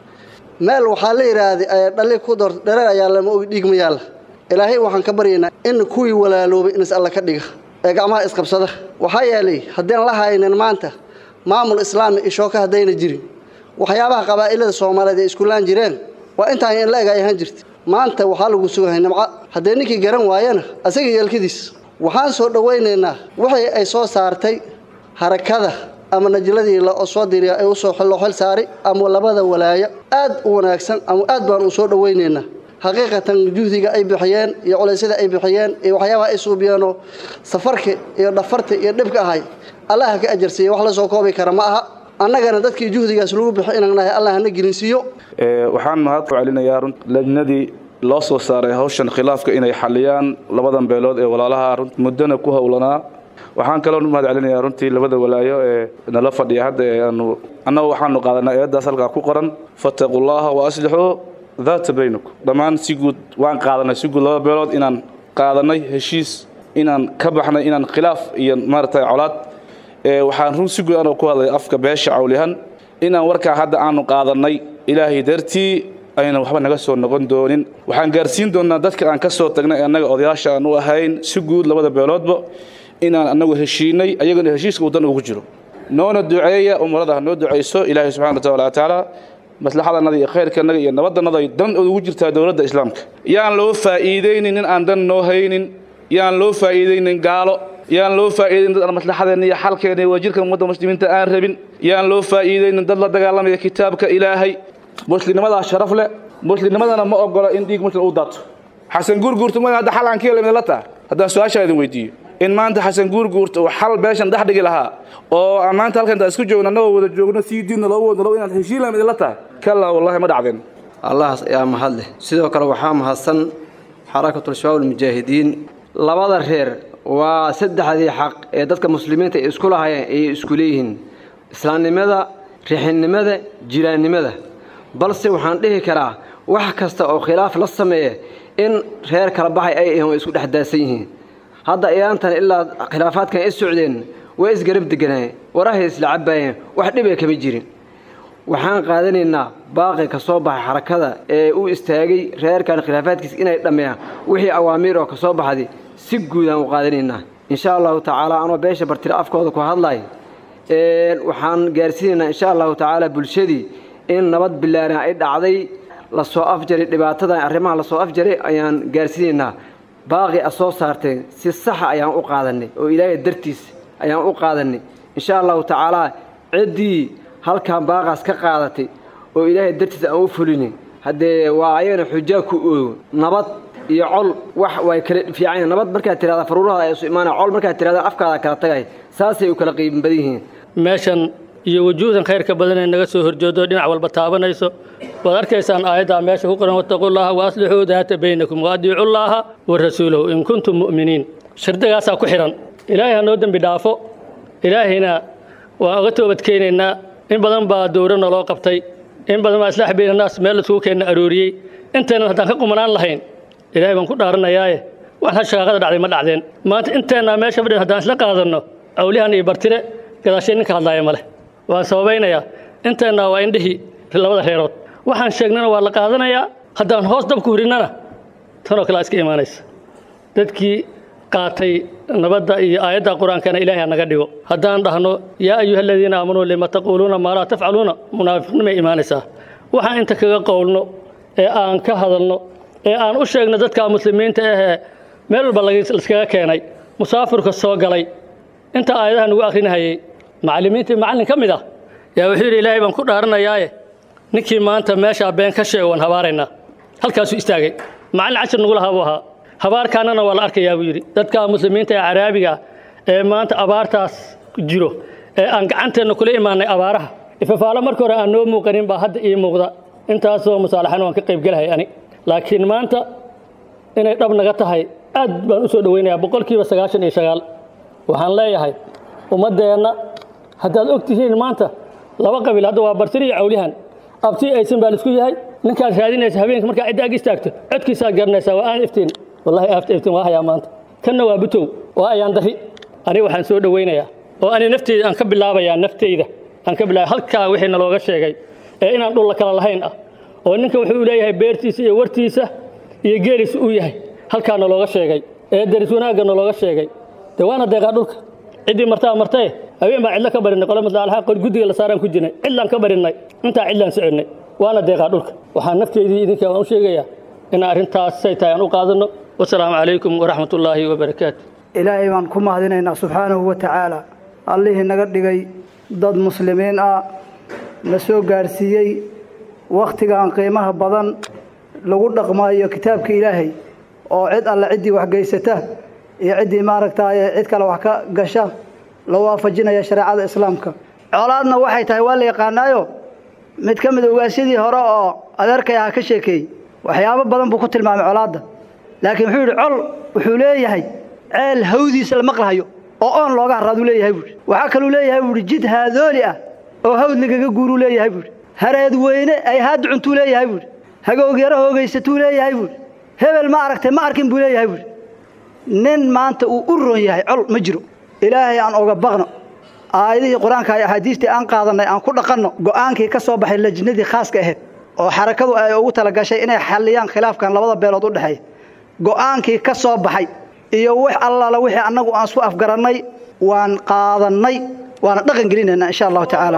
[SPEAKER 9] meel waxaa la yidhaahday dhali ku door dhareer ayaa lama ogi dhiigma yaalla ilaahay waxaan ka baryaynaa in kuwii walaaloobay inas alla ka dhiga ee gacmaha isqabsada waxaa yeelay haddaan la haynin maanta maamul islaami ishooka haddayna jirin waxyaabaha qabaa'ilada soomaaliyeed ay iskulaan jireen waa intaan in la eg ay ahaan jirta maanta waxaa lagu sugahay nimco haddee ninkii garan waayana asaga yeelkadiis waxaan soo dhowaynaynaa wixii ay soo saartay harakada ama najladii loo soo diriya ay usoo loo xil saaray ama labada walaaya aad u wanaagsan ama aad baan u soo dhowaynaynaa xaqiiqatan juhdiga ay bixiyeen iyo culaysyada ay bixiyeen iyo waxyaabaha ay suubiyeenoo safarka iyo dhafarta iyo dhibka ahay allaha ka ajarsiiya wax la soo koobi kara ma aha annagana dadkii juhdigaas lagu bixi inaan nahay allah hana gelinsiiyo
[SPEAKER 10] waxaan mahad ku celinayaa lajnadii loo soo saaray hawshan khilaafka inay xaliyaan labadan beelood ee walaalaha muddana ku howlanaa waxaan kaloo mahad celinayaa runtii labada walaayo ee nala fadhiya hadda ee aanu annagu waxaanu qaadanaa eeddaas halkaa ku qoran fattaqullaaha wa aslixuu daata baynakum dhammaan si guud waan qaadanay si guud laba beelood inaan qaadanay heshiis inaan ka baxnay inaan khilaaf iyo maaragtay colaad waxaan run si guud anoo ku hadlay afka beesha cawlihan inaan warkaa hadda aanu qaadanay ilaahay dartii ayna waxba naga soo noqon doonin waxaan gaarsiin doonnaa dadka aan ka soo tagnay ee annaga odayaasha aan u ahayn si guud labada beeloodba inaan annagu heshiinay ayagana heshiiska uu dan ugu jiro noona duceeya umrada ha noo ducayso ilaahay subxana wa tacaala maslaxadanada iyo khayrkanaga iyo nabadannada ay dan ugu jirtaa dowladda islaamka yaan loo faa'iidaynin nin aan dan noo haynin yaan loo faa'iidaynin gaalo yaan loo faa'iidaynin dad aan maslaxadeenna iyo xalkeena iyo wajirka ummadda muslimiinta aan rabin yaan loo faa'iidaynin dad la dagaalamaya kitaabka ilaahay muslimnimadaa sharaf leh muslimnimadana ma ogola in dhiig muslim uu daato xasan guurguurta ma hadda xal aan ka helay la taa haddaan su-aashaa idin weydiiyo in maanta xasan guurguurta uu xal beeshan dhex dhigi lahaa oo aan maanta halkan intaan isku joogno annagoo wada joogno sii diinna loo wadno inaad heshiin lahayd idinla tahay kallaa wallahi ma dhacdeen
[SPEAKER 11] allahaas ayaa mahad leh sidoo kale waxaa mahadsan xarakatul shabaab almujaahidiin labada reer waa saddexdii xaq ee dadka muslimiinta ay isku lahayeen ayay isku leeyihiin islaamnimada rixinnimada jiraannimada balse waxaan dhihi karaa wax kasta oo khilaaf la sameeya in reer kala baxay ay ahiin way isku dhex daasan yihiin hadda iyaantan ilaa khilaafaadkan ay socdeen way isgarab deganayeen warahay isla cabbaayeen wax dhibay kama jirin waxaan qaadanaynaa baaqi ka soo baxay xarakada ee u istaagay reerkan khilaafaadkiisa inay dhammeeyaan wixii awaamiir oo ka soo baxday si guudaan u qaadanaynaa insha allahu tacaala anoo beesha bartira afkooda ku hadlay waxaan gaarsiinaynaa insha allahu tacaala bulshadii in nabad bilaaran ay dhacday lasoo afjaray dhibaatadan arrimaha lasoo afjaray ayaan gaarsiinaynaa baaqi a soo saarteen si saxa ayaan u qaadanay oo ilaahay dartiis ayaan u qaadanay insha allahu tacaalaa ciddii halkan baaqaas ka qaadatay oo ilaahay dartiis aan u fulinin haddee waa ayagana xujaa ku oogo nabad iyo col wax way kala fiican nabad markaad tirahda faruurahaada ay isu imaanaya col markaad tirahda afkaada kala tagay saasay u kala qiiban badan yihiin
[SPEAKER 12] meeshan iyo wujuuhdan khayrka badan ee naga soo horjoodo dhinac walba taabanayso waad arkaysaan aayaddaa meesha ku qoran wattaqullaaha wa aslixuu daata baynakum wa adiicullaaha wa rasuulahu in kuntum mu'miniin shardigaasaa ku xidhan ilaahay ha noo dembi dhaafo ilaahayna waan uga toobadkeenaynaa in badan baa dowro naloo qabtay in badan baa islaax baynannaas meel laisugu keenna arooriyey inteennan haddaan ka qumanaan lahayn ilaahay baan ku dhaaranayaaye wax ha shaqaaqada dhacday ma dhacdeen maanta inteennaa meesha fadhin haddaan isla qaadanno awlihan iyo bartire gadaashee ninka hadlaaya ma leh waan sababaynayaa inteennaa waa indhihii labada reerood waxaan sheegnana waa la qaadanayaa haddaan hoos dabku hurinnana tanoo kale iska imaanaysa dadkii qaatay nabadda iyo aayadda qur-aankana ilaahay ha naga dhigo haddaan dhahno yaa ayuha aladiina aamanuu lima taquuluuna maa laa tafcaluuna munaafiqnimay imaanaysaa waxaan inta kaga qowlno ee aan ka hadalno ee aan u sheegno dadka muslimiinta ahee meel walba laiskaga keenay musaafirka soo galay inta aayadaha nagu akhrinahayey macallimiintii macallin ka mid ah yaa wuxuu yidhi ilaahay baan ku dhaaranayaaye ninkii maanta meeshaa been ka sheego waan habaaraynaa halkaasuu istaagay macallin cashir nagu lahaa buu ahaa habaarkaanana waa la arkayaa buu yidhi dadka muslimiinta ee caraabiga ee maanta abaartaas jiro ee aan gacanteenna kula imaanay abaaraha ifafaalo marka hore aan noo muuqanin baa hadda ii muuqda intaasoo musaalaxan waan ka qaybgelahay ani laakiin maanta inay dhab naga tahay aad baan u soo dhowaynayaa boqolkiiba sagaashan iyo sagaal waxaan leeyahay ummaddeenna haddaad og tihiin maanta laba qabiil hadda waa bartiri iyo cawlihan abti aysan baa laisku yahay ninkaad raadinaysa habeenka markaa cidda ag istaagto codkiisaad garanaysaa waa aan iftiin wallahi aafta iftiin waa hayaa maanta kanna waa butow waa ayaan dari aniga waxaan soo dhowaynayaa oo ani nafteyda aan ka bilaabayaa nafteyda aan ka bilaabay halkaa wixii nalooga sheegay ee inaan dhulla kala lahayn ah oo ninka wuxuu leeyahay beertiisa iyo wartiisa iyo geeliisa uu yahay halkaa nalooga sheegay ee daris wanaagga nalooga sheegay dee waana deeqaa dhulka ciddii martaa martae habeen baan cidlo ka barinay qole maslaalaha guddiga la saaraan ku jirnay cidlaan ka barinnay intaa cidlaan soconnay waana deeqaa dhulka waxaan nafteydii idinka waan u sheegayaa inaan arrintaas say tahay aan u qaadanno wasalaamu calaykum waraxmat ullaahi wabarakaatu
[SPEAKER 13] ilaahay baan ku mahadinaynaa subxaanahu wa tacaala allihii naga dhigay dad muslimiin ah na soo gaadhsiiyey wakhtigan qiimaha badan lagu dhaqmaayo kitaabka ilaahay oo cid alle ciddii wax geysata iyo ciddii maaragtaaye cid kale wax ka gasha la waafajinaya shareecada islaamka colaadna waxay tahay waa la yaqaanaayo mid ka mid ogaasyadii hore oo adeerkay aha ka sheekeeyey waxyaabo badan buu ku tilmaamay colaadda laakiin wuxuu yidhi col wuxuu leeyahay ceel hawdiisa la maqlahayo oo oon looga harraaduu leeyahay buuhi waxaa kaluu leeyahay buuhi jid haadooli ah oo hawd lagaga guuruu leeyahay buuhi hareed weyne ay haad cuntuu leeyahay buuhi hagoogyaro hoogaysatuu leeyahay buuhi hebel ma aragtay ma arkin buu leeyahay buuhi nin maanta uu u ron yahay col ma jiro ilaahay aan oga baqno aayadihii qur-aanka iyo axaadiistii aan qaadannay aan ku dhaqanno go'aankii ka soo baxay lajnadii khaaska ahayd oo xarakadu ay ugu talagashay inay xalliyaan khilaafkan labada beelood u dhexeeya go'aankii ka soo baxay iyo wax allaala wixii annagu aan isku afgarannay waan qaadannay waana dhaqan gelinaynaa insha allahu tacaala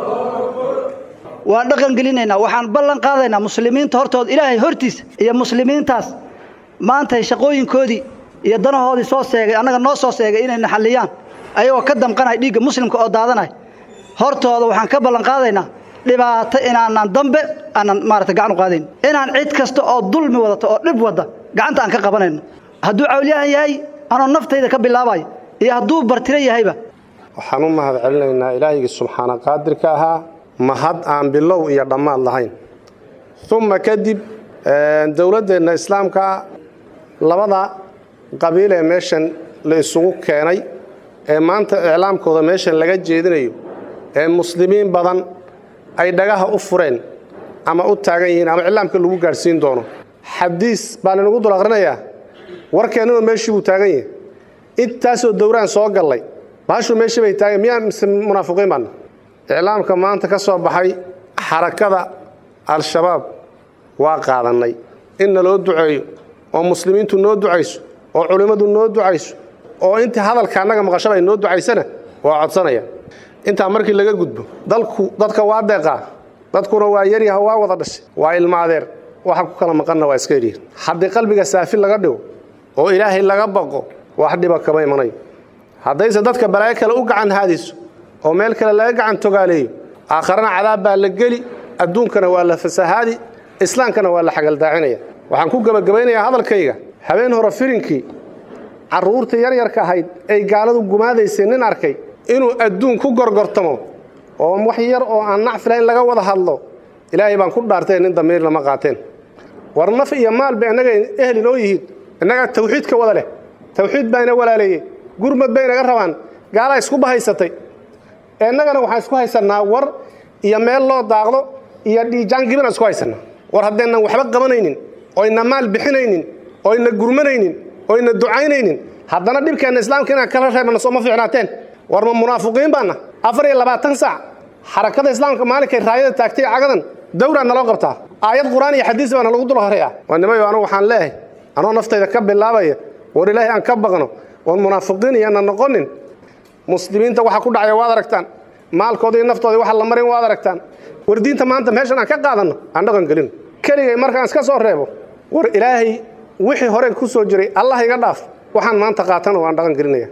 [SPEAKER 13] waan dhaqan gelinaynaa waxaan ballan qaadaynaa muslimiinta hortooda ilaahay hortiisa iyo muslimiintaas maanta shaqooyinkoodii iyo danahoodii soo seegay annaga noo soo seegay inayna xalliyaan ayagoo ka damqanaya dhiigga muslimka oo daadanaya hortooda waxaan ka ballan qaadaynaa dhibaato inaanan dambe aanan maarata gacan u qaadayn inaan cid kasta oo dulmi wadata oo dhib wadda gacanta aan ka qabanayno hadduu cawliyahan yahay anoo naftayda ka bilaabayo iyo hadduu bartiro yahayba
[SPEAKER 14] waxaan u mahad celinaynaa ilaahigii subxaana qaadirka ahaa mahad aan bilow iyo dhammaad lahayn uma kadib dowladdeenna islaamka labada qabiil ee meeshan la isugu keenay ee maanta iclaamkooda meeshan laga jeedinayo ee muslimiin badan ay dhagaha u fureen ama u taagan yihiin ama iclaamka lagu gaadhsiin doono xadiis baa linagu dul aqrinayaa warkeennuna meeshii buu taagan yahay intaasoo dowraan soo gallay baashuu meeshii bay taagan miyaa mise munaafiqiin baana iclaamka maanta ka soo baxay xarakada al-shabaab waa qaadannay in naloo duceeyo oo muslimiintu noo ducayso oo culimmadu noo ducayso oo intii hadalka annaga maqashaba ay noo ducaysana waa codsanaya intaa markii laga gudbo dalku dadka waa deeqaa dadkuna waa yaryaha waa wada dhashay waa ilma adeer waxa ku kala maqanna waa iska yaryihin haddii qalbiga saafi laga dhigo oo ilaahay laga baqo wax dhiba kama imanayo haddayse dadka balaayo kale u gacan haadiso oo meel kale laga gacan togaaleeyo aakharana cadaab baa la geli adduunkana waa la fasahaadi islaamkana waa la xagaldaacinaya waxaan ku gebagabaynayaa hadalkayga habeen hore firinkii carruurta yaryarka ahayd ay gaaladu gumaadaysay nin arkay inuu adduun ku gorgortamo oo wax yar oo aan nacfi lahayn laga wada hadlo ilaahay baan ku dhaartay nin damiir lama qaateen war naf iyo maal bay annaga ehli noo yihiin innagaa tawxiidka wada leh tawxiid baa ina walaaleeyey gurmad bay inaga rabaan gaalaa isku bahaysatay innagana waxaan isku haysannaa war iyo meel loo daaqdo iyo dhiijaan gibinaan isku haysannaa war haddeennan waxba qabanaynin oyna maal bixinaynin oyna gurmanaynin oyna ducaynaynin haddana dhibkeenna islaamka inaan kala reebana sooma fiicnaateen war ma munaafiqiin baana afar iyo labaatan saac xarakada islaamka maalinkay raayada taagtay cagadan dowraa naloo qabtaa aayad qur-aan iyo xadiis baana lagu dul horeeyaa waa nimayo anugu waxaan leeyahay anoo naftayda ka bilaabaya war ilaahay aan ka baqno oon munaafiqiin iyoana noqonin muslimiinta waxa ku dhacaya waad aragtaan maalkooda iyo naftooda waxa la marin waad aragtaan war diinta maanta meeshan aan ka qaadanno aan dhaqan gelin keligay markaan iska soo reebo war ilaahay wixii hore ku soo jiray allah iga dhaaf waxaan maanta qaatana waan dhaqan gelinaya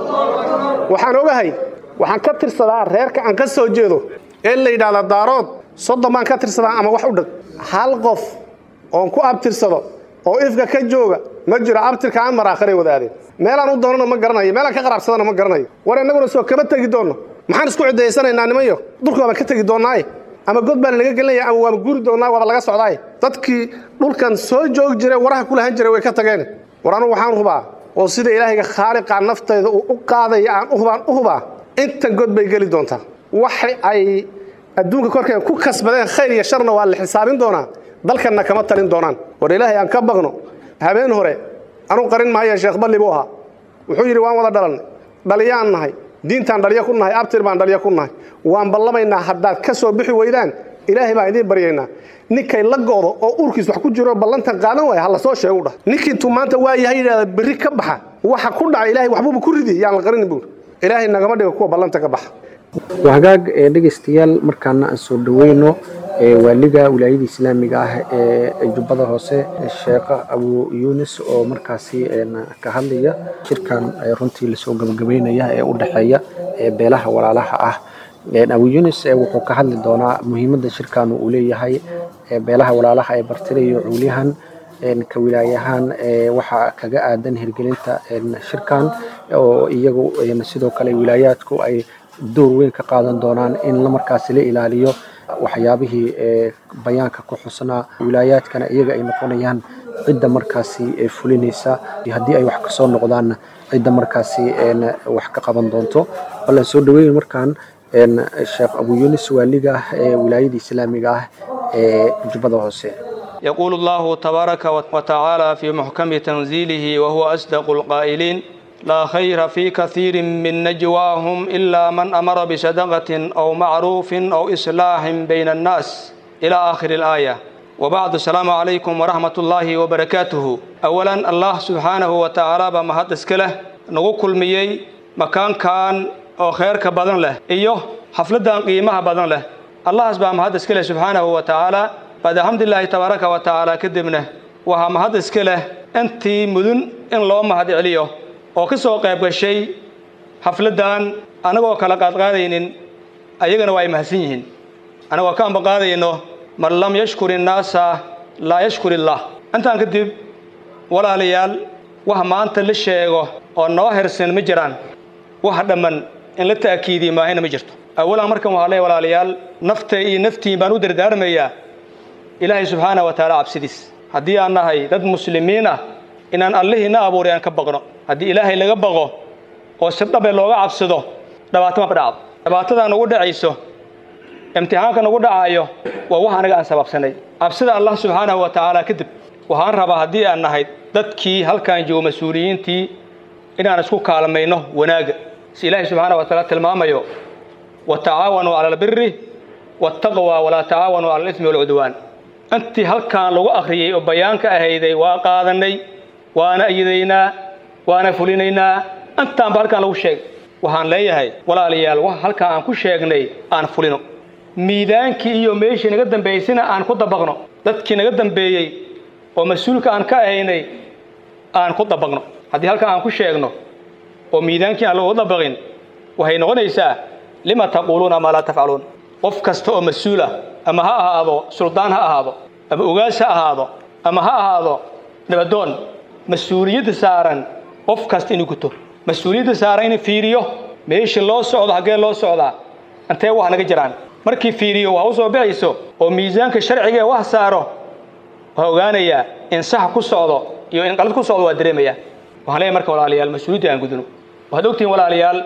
[SPEAKER 14] waxaan ogahay waxaan ka tirsadaa reerka aan ka soo jeedo ee la yidhaahda daarood soddon baan ka tirsadaa ama wax u dheg hal qof oon ku abtirsado oo ifka ka jooga ma jiro abtirka aan maraakharay wadaadeen meelaan u doonana ma garanayo meelaan ka qaraabsadana ma garanayo war innaguna soo kama tegi doonno maxaan isku cidaysanaynaa nimanyo dhulka baan ka tegi doonnaaye ama god baan naga gelinaya ama waaba guuri doonnaa waaba laga socdaaye dadkii dhulkan soo joogi jire waraha ku lahan jiray way ka tageen war anugu waxaan hubaa oo sida ilaahayga khaaliqa naftayda uu u qaadaya aan uhubaan u hubaa intan god bay geli doontaa waxa ay adduunka korkeeda ku kasbadeen khayr iyo sharna waa la xisaabin doonaa dalkanna kama talin doonaan war ilaahay aan ka baqno habeen hore anuu qarin maayo sheekh balli buu ahaa wuxuu yidhi waan wada dhalannay dhaliyaan nahay diintaan dhaliyo ku nahay abtir baan dhaliyo ku nahay waan ballamaynaa haddaad ka soo bixi weydaan ilaahay baan idiin baryaynaa ninkay la go'do oo uurkiis wax ku jiro ballantan qaadan waaya ha la soo sheegu dhah ninkii intuu maanta waa yahay yidhahda berri ka baxa waxa ku dhaca ilaahay waxbuuba ku ridi yaan la qarinin buuri ilaahay nagama dhigo kuwa ballanta ka baxa
[SPEAKER 4] waa hagaag ee dhegaystayaal markaana aan soo dhoweyno ee waaliga wilaayada islaamiga ah ee jubbada hoose sheekh abu yunis oo markaasi ka hadlaya shirkan runtii lasoo gabagabeynaya ee u dhexeeya ee beelaha walaalaha ah abu yunis wuxuu ka hadli doonaa muhiimadda shirkan uu leeyahay beelaha walaalaha ee bartirayo cuulyahan ka wilaayahaan waxaa kaga aadan hirgelinta shirkan oo iyagu sidoo kale wilaayaadku ay door weyn ka qaadan doonaan in markaasi la ilaaliyo waxyaabihii bayaanka ku xusnaa wilaayaadkana iyaga ay noqonayaan cidda markaasi fulinaysa haddii ay wax kasoo noqdaanna cidda markaasi wax ka qaban doonto ballan soo dhaweyn markaan sheekh abu yunis waaliga ah ee wilaayada islaamiga ah ee jubbada hoose
[SPEAKER 15] يقول الله تبارك وتعالى في محكم تنزيله وهو أصدق القائلين لا خير في كثير من نجواهم إلا من أمر بصدقة أو معروف أو إصلاح بين الناس إلى آخر الآية وبعد السلام عليكم ورحمة الله وبركاته أولا الله سبحانه وتعالى بمهد اسكله نقول ميي مكان كان أو خير كبدن له إيوه حفلة قيمة بدن له الله سبحانه مهد اسكله سبحانه وتعالى بعد الحمد لله تبارك وتعالى كدبنا وها مهد اسكله أنتي مدن إن لو مهد عليه oo ka soo qayb gashay xafladdan annagoo kala qaadqaadaynin ayagana waa ay mahadsan yihiin annagoo ka ambaqaadayno man lam yashkur innaasa laa yashkur illaah intaan kadib walaalayaal wax maanta la sheego oo noo hersan ma jiraan wax dhamman in la ta'kiidiyo maahina ma jirto awalan markan waxaa leeyahay walaalayaal nafta iyo naftiin baan u dardaarmayaa ilaahay subxaana wa tacaala cabsidiis haddii aan nahay dad muslimiin ah inaan allihiina abuuray aan ka baqno haddii ilaahay laga baqo oo si dhabe looga cabsado dhabaatama dhacdo dhibaatada nagu dhacayso imtixaanka nagu dhacaayo waa wax anaga aan sababsanay cabsida allah subxaanahu wa tacaala kadib waxaan rabaa haddii aan nahay dadkii halkaan joogo mas-uuliyiintii inaan isku kaalmayno wanaagga si ilaahay subxaanahu wa tacaala tilmaamayo watacaawanuu cala albiri waataqwa walaa tacaawanuu cala alismi walcudwaan intii halkaan lagu akhriyey oo bayaanka ahayday waa qaadanay waana ayadaynaa waana fulinaynaa intaanba halkaan lagu sheegay waxaan leeyahay walaalayaal wax halkaan aan ku sheegnay aan fulino miidaankii iyo meeshii naga dambaysayna aan ku dabaqno dadkii naga dambeeyey oo mas-uulka aan ka ahaynay aan ku dabaqno haddii halkaan aan ku sheegno oo miidaankii aan lagu dabaqin waxay noqonaysaa lima taquuluuna maa laa tafcaluun qof kasta oo mas-uul ah ama ha ahaado suldaan ha ahaado ama ogaas ha ahaado ama ha ahaado nabadoon mas-uuliyadda saaran qof kasta inuu guto mas-uuliyadda saaran inuu fiiriyo meeshii loo socdo haggee loo socdaa intee wax naga jiraan markii fiiriyo wax u soo bixayso oo miisaanka sharciga ee wax saaro waxaa ogaanayaa in sax ku socdo iyo in qalad ku socdo waa dareemayaa waxaan leeyahay marka walaalayaal mas-uuliyadda aan gudno waxaad ogtihiin walaalayaal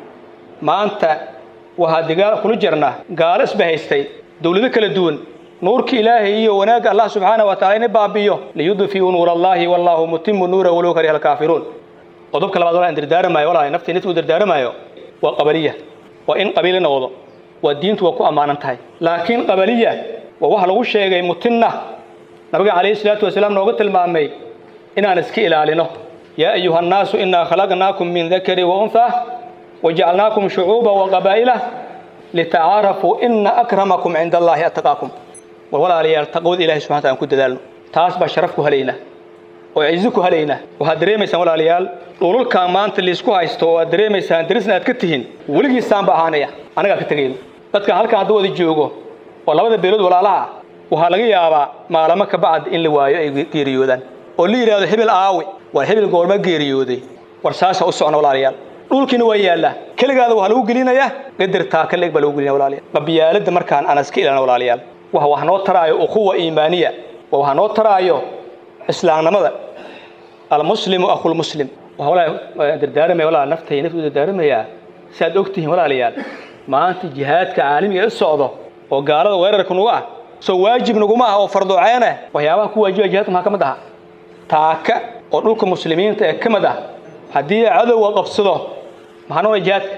[SPEAKER 15] maanta waxaa digaal kula jirna gaalo isba haystay dowlado kala duwan nuurka ilaahay iyo wanaagga allah subxaanahu wa tacala ina baabiyo liyudfi'uu nuur allahi wallaahu mutimu nuura walow kariha alkaafiruun qodobka labaad walaa in dardaaramayo walaal naftii naftii u dardaaramayo waa qabaliya waa in qabiili noqdo waa diintu waa ku ammaanan tahay laakiin qabaliya waa wax lagu sheegay mutinna nabiga calayhi salaatu wasalaam nooga tilmaamay inaan iska ilaalino yaa ayuha annaasu innaa khalaqnaakum min dakari wa unthaa wajacalnaakum shucuuba wa qabaa'ila litacaarafuu ina akramakum cinda allaahi attaqaakum war walaalayaal taqwada ilahi subxana taala aan ku dadaalno taas baa sharaf ku helaynaa oo cizo ku helaynaa waxaad dareemaysaan walaalayaal dhululkaan maanta liisku haysto oo aad dareemaysaan darisna aad ka tihiin weligiisaanba ahaanaya anagaa ka tegayno dadkan halkaan hadda wada joogo oo labada beelood walaalaha ah waxaa laga yaabaa maalamo ka bacd in la waayo ay geeriyoodaan oo la yidhahdo hebel aawi war hebel goorma geeriyooday war saasa u socna walaalayaal dhulkiina waa yaallaa keligaada waxaa lagu gelinayaa qadar taaka leeg baa lagu gelinaya walaalayaal qabiyaaladda markaan aan iska ilaalina walaalayaal waxa wax noo taraayo ukhuwa iimaaniya waa waxa noo taraayo islaamnimada almuslimu akhulmuslim waxaa walaa dardaaramaya walaa naftay naftu dardaaramayaa si aad og tihiin walaalayaal maanta jihaadka caalamiga ee socdo oo gaalada weerarka nagu ah soo waajib naguma ah oo farduceene waxyaabaha ku waajiba jihaadka maxaa ka mid aha taaka oo dhulka muslimiinta ee ka mid ah haddii cadowga qabsado maxaa noqonaya jihaadka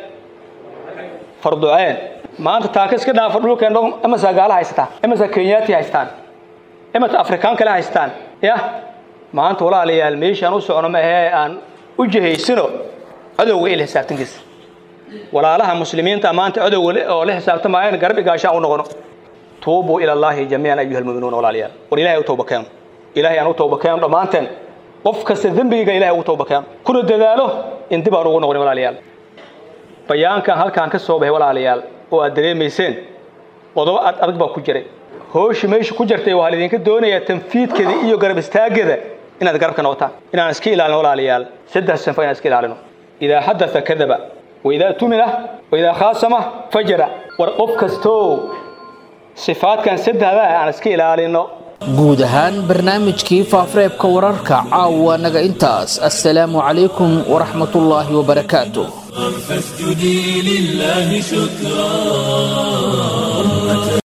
[SPEAKER 15] farduceen maanta taaka iska dhaafa dhulkeen imasa gaala haysataa imasa kenyaati haystaan imasa afrikaan kale haystaan yah maanta walaalayaal meeshaan u socno ma ahee aan u jihaysino cadowga ila xisaabtankiisa walaalaha muslimiinta maanta cadowga oo la xisaabtamaayeen garab igaashaan u noqono tuubuu ila allaahi jamiican ayuha almu'minuun walaalayaal war ilahay u tawba keeno ilahay aan u tawba keeno dhammaanteen qof kasta dembigiga ilahay ugu tawba keeno kuna dadaalo in dib aan ugu noqonin walaalayaal bayaankan halkaan ka soo baxay walaalayaal oo aad dareemayseen qodobo ad adag baa ku jiray hooshi meesha ku jirtay waxaa laidinka doonayaa tanfiidkeeda iyo garab istaaggeeda inaad garabka noqotaan inaan iska ilaalino walaalayaal saddex sanfo inaan iska ilaalino idaa xadatha kadaba waidaa tumina waidaa khaasama fajara war qof kastoo sifaadkan saddexda aan iska ilaalino
[SPEAKER 2] guud ahaan barnaamijkii faafareebka wararka caawa naga intaas assalaamu calaykum waraxmatullaahi wabarakaatu
[SPEAKER 1] فاسجدي لله شكرا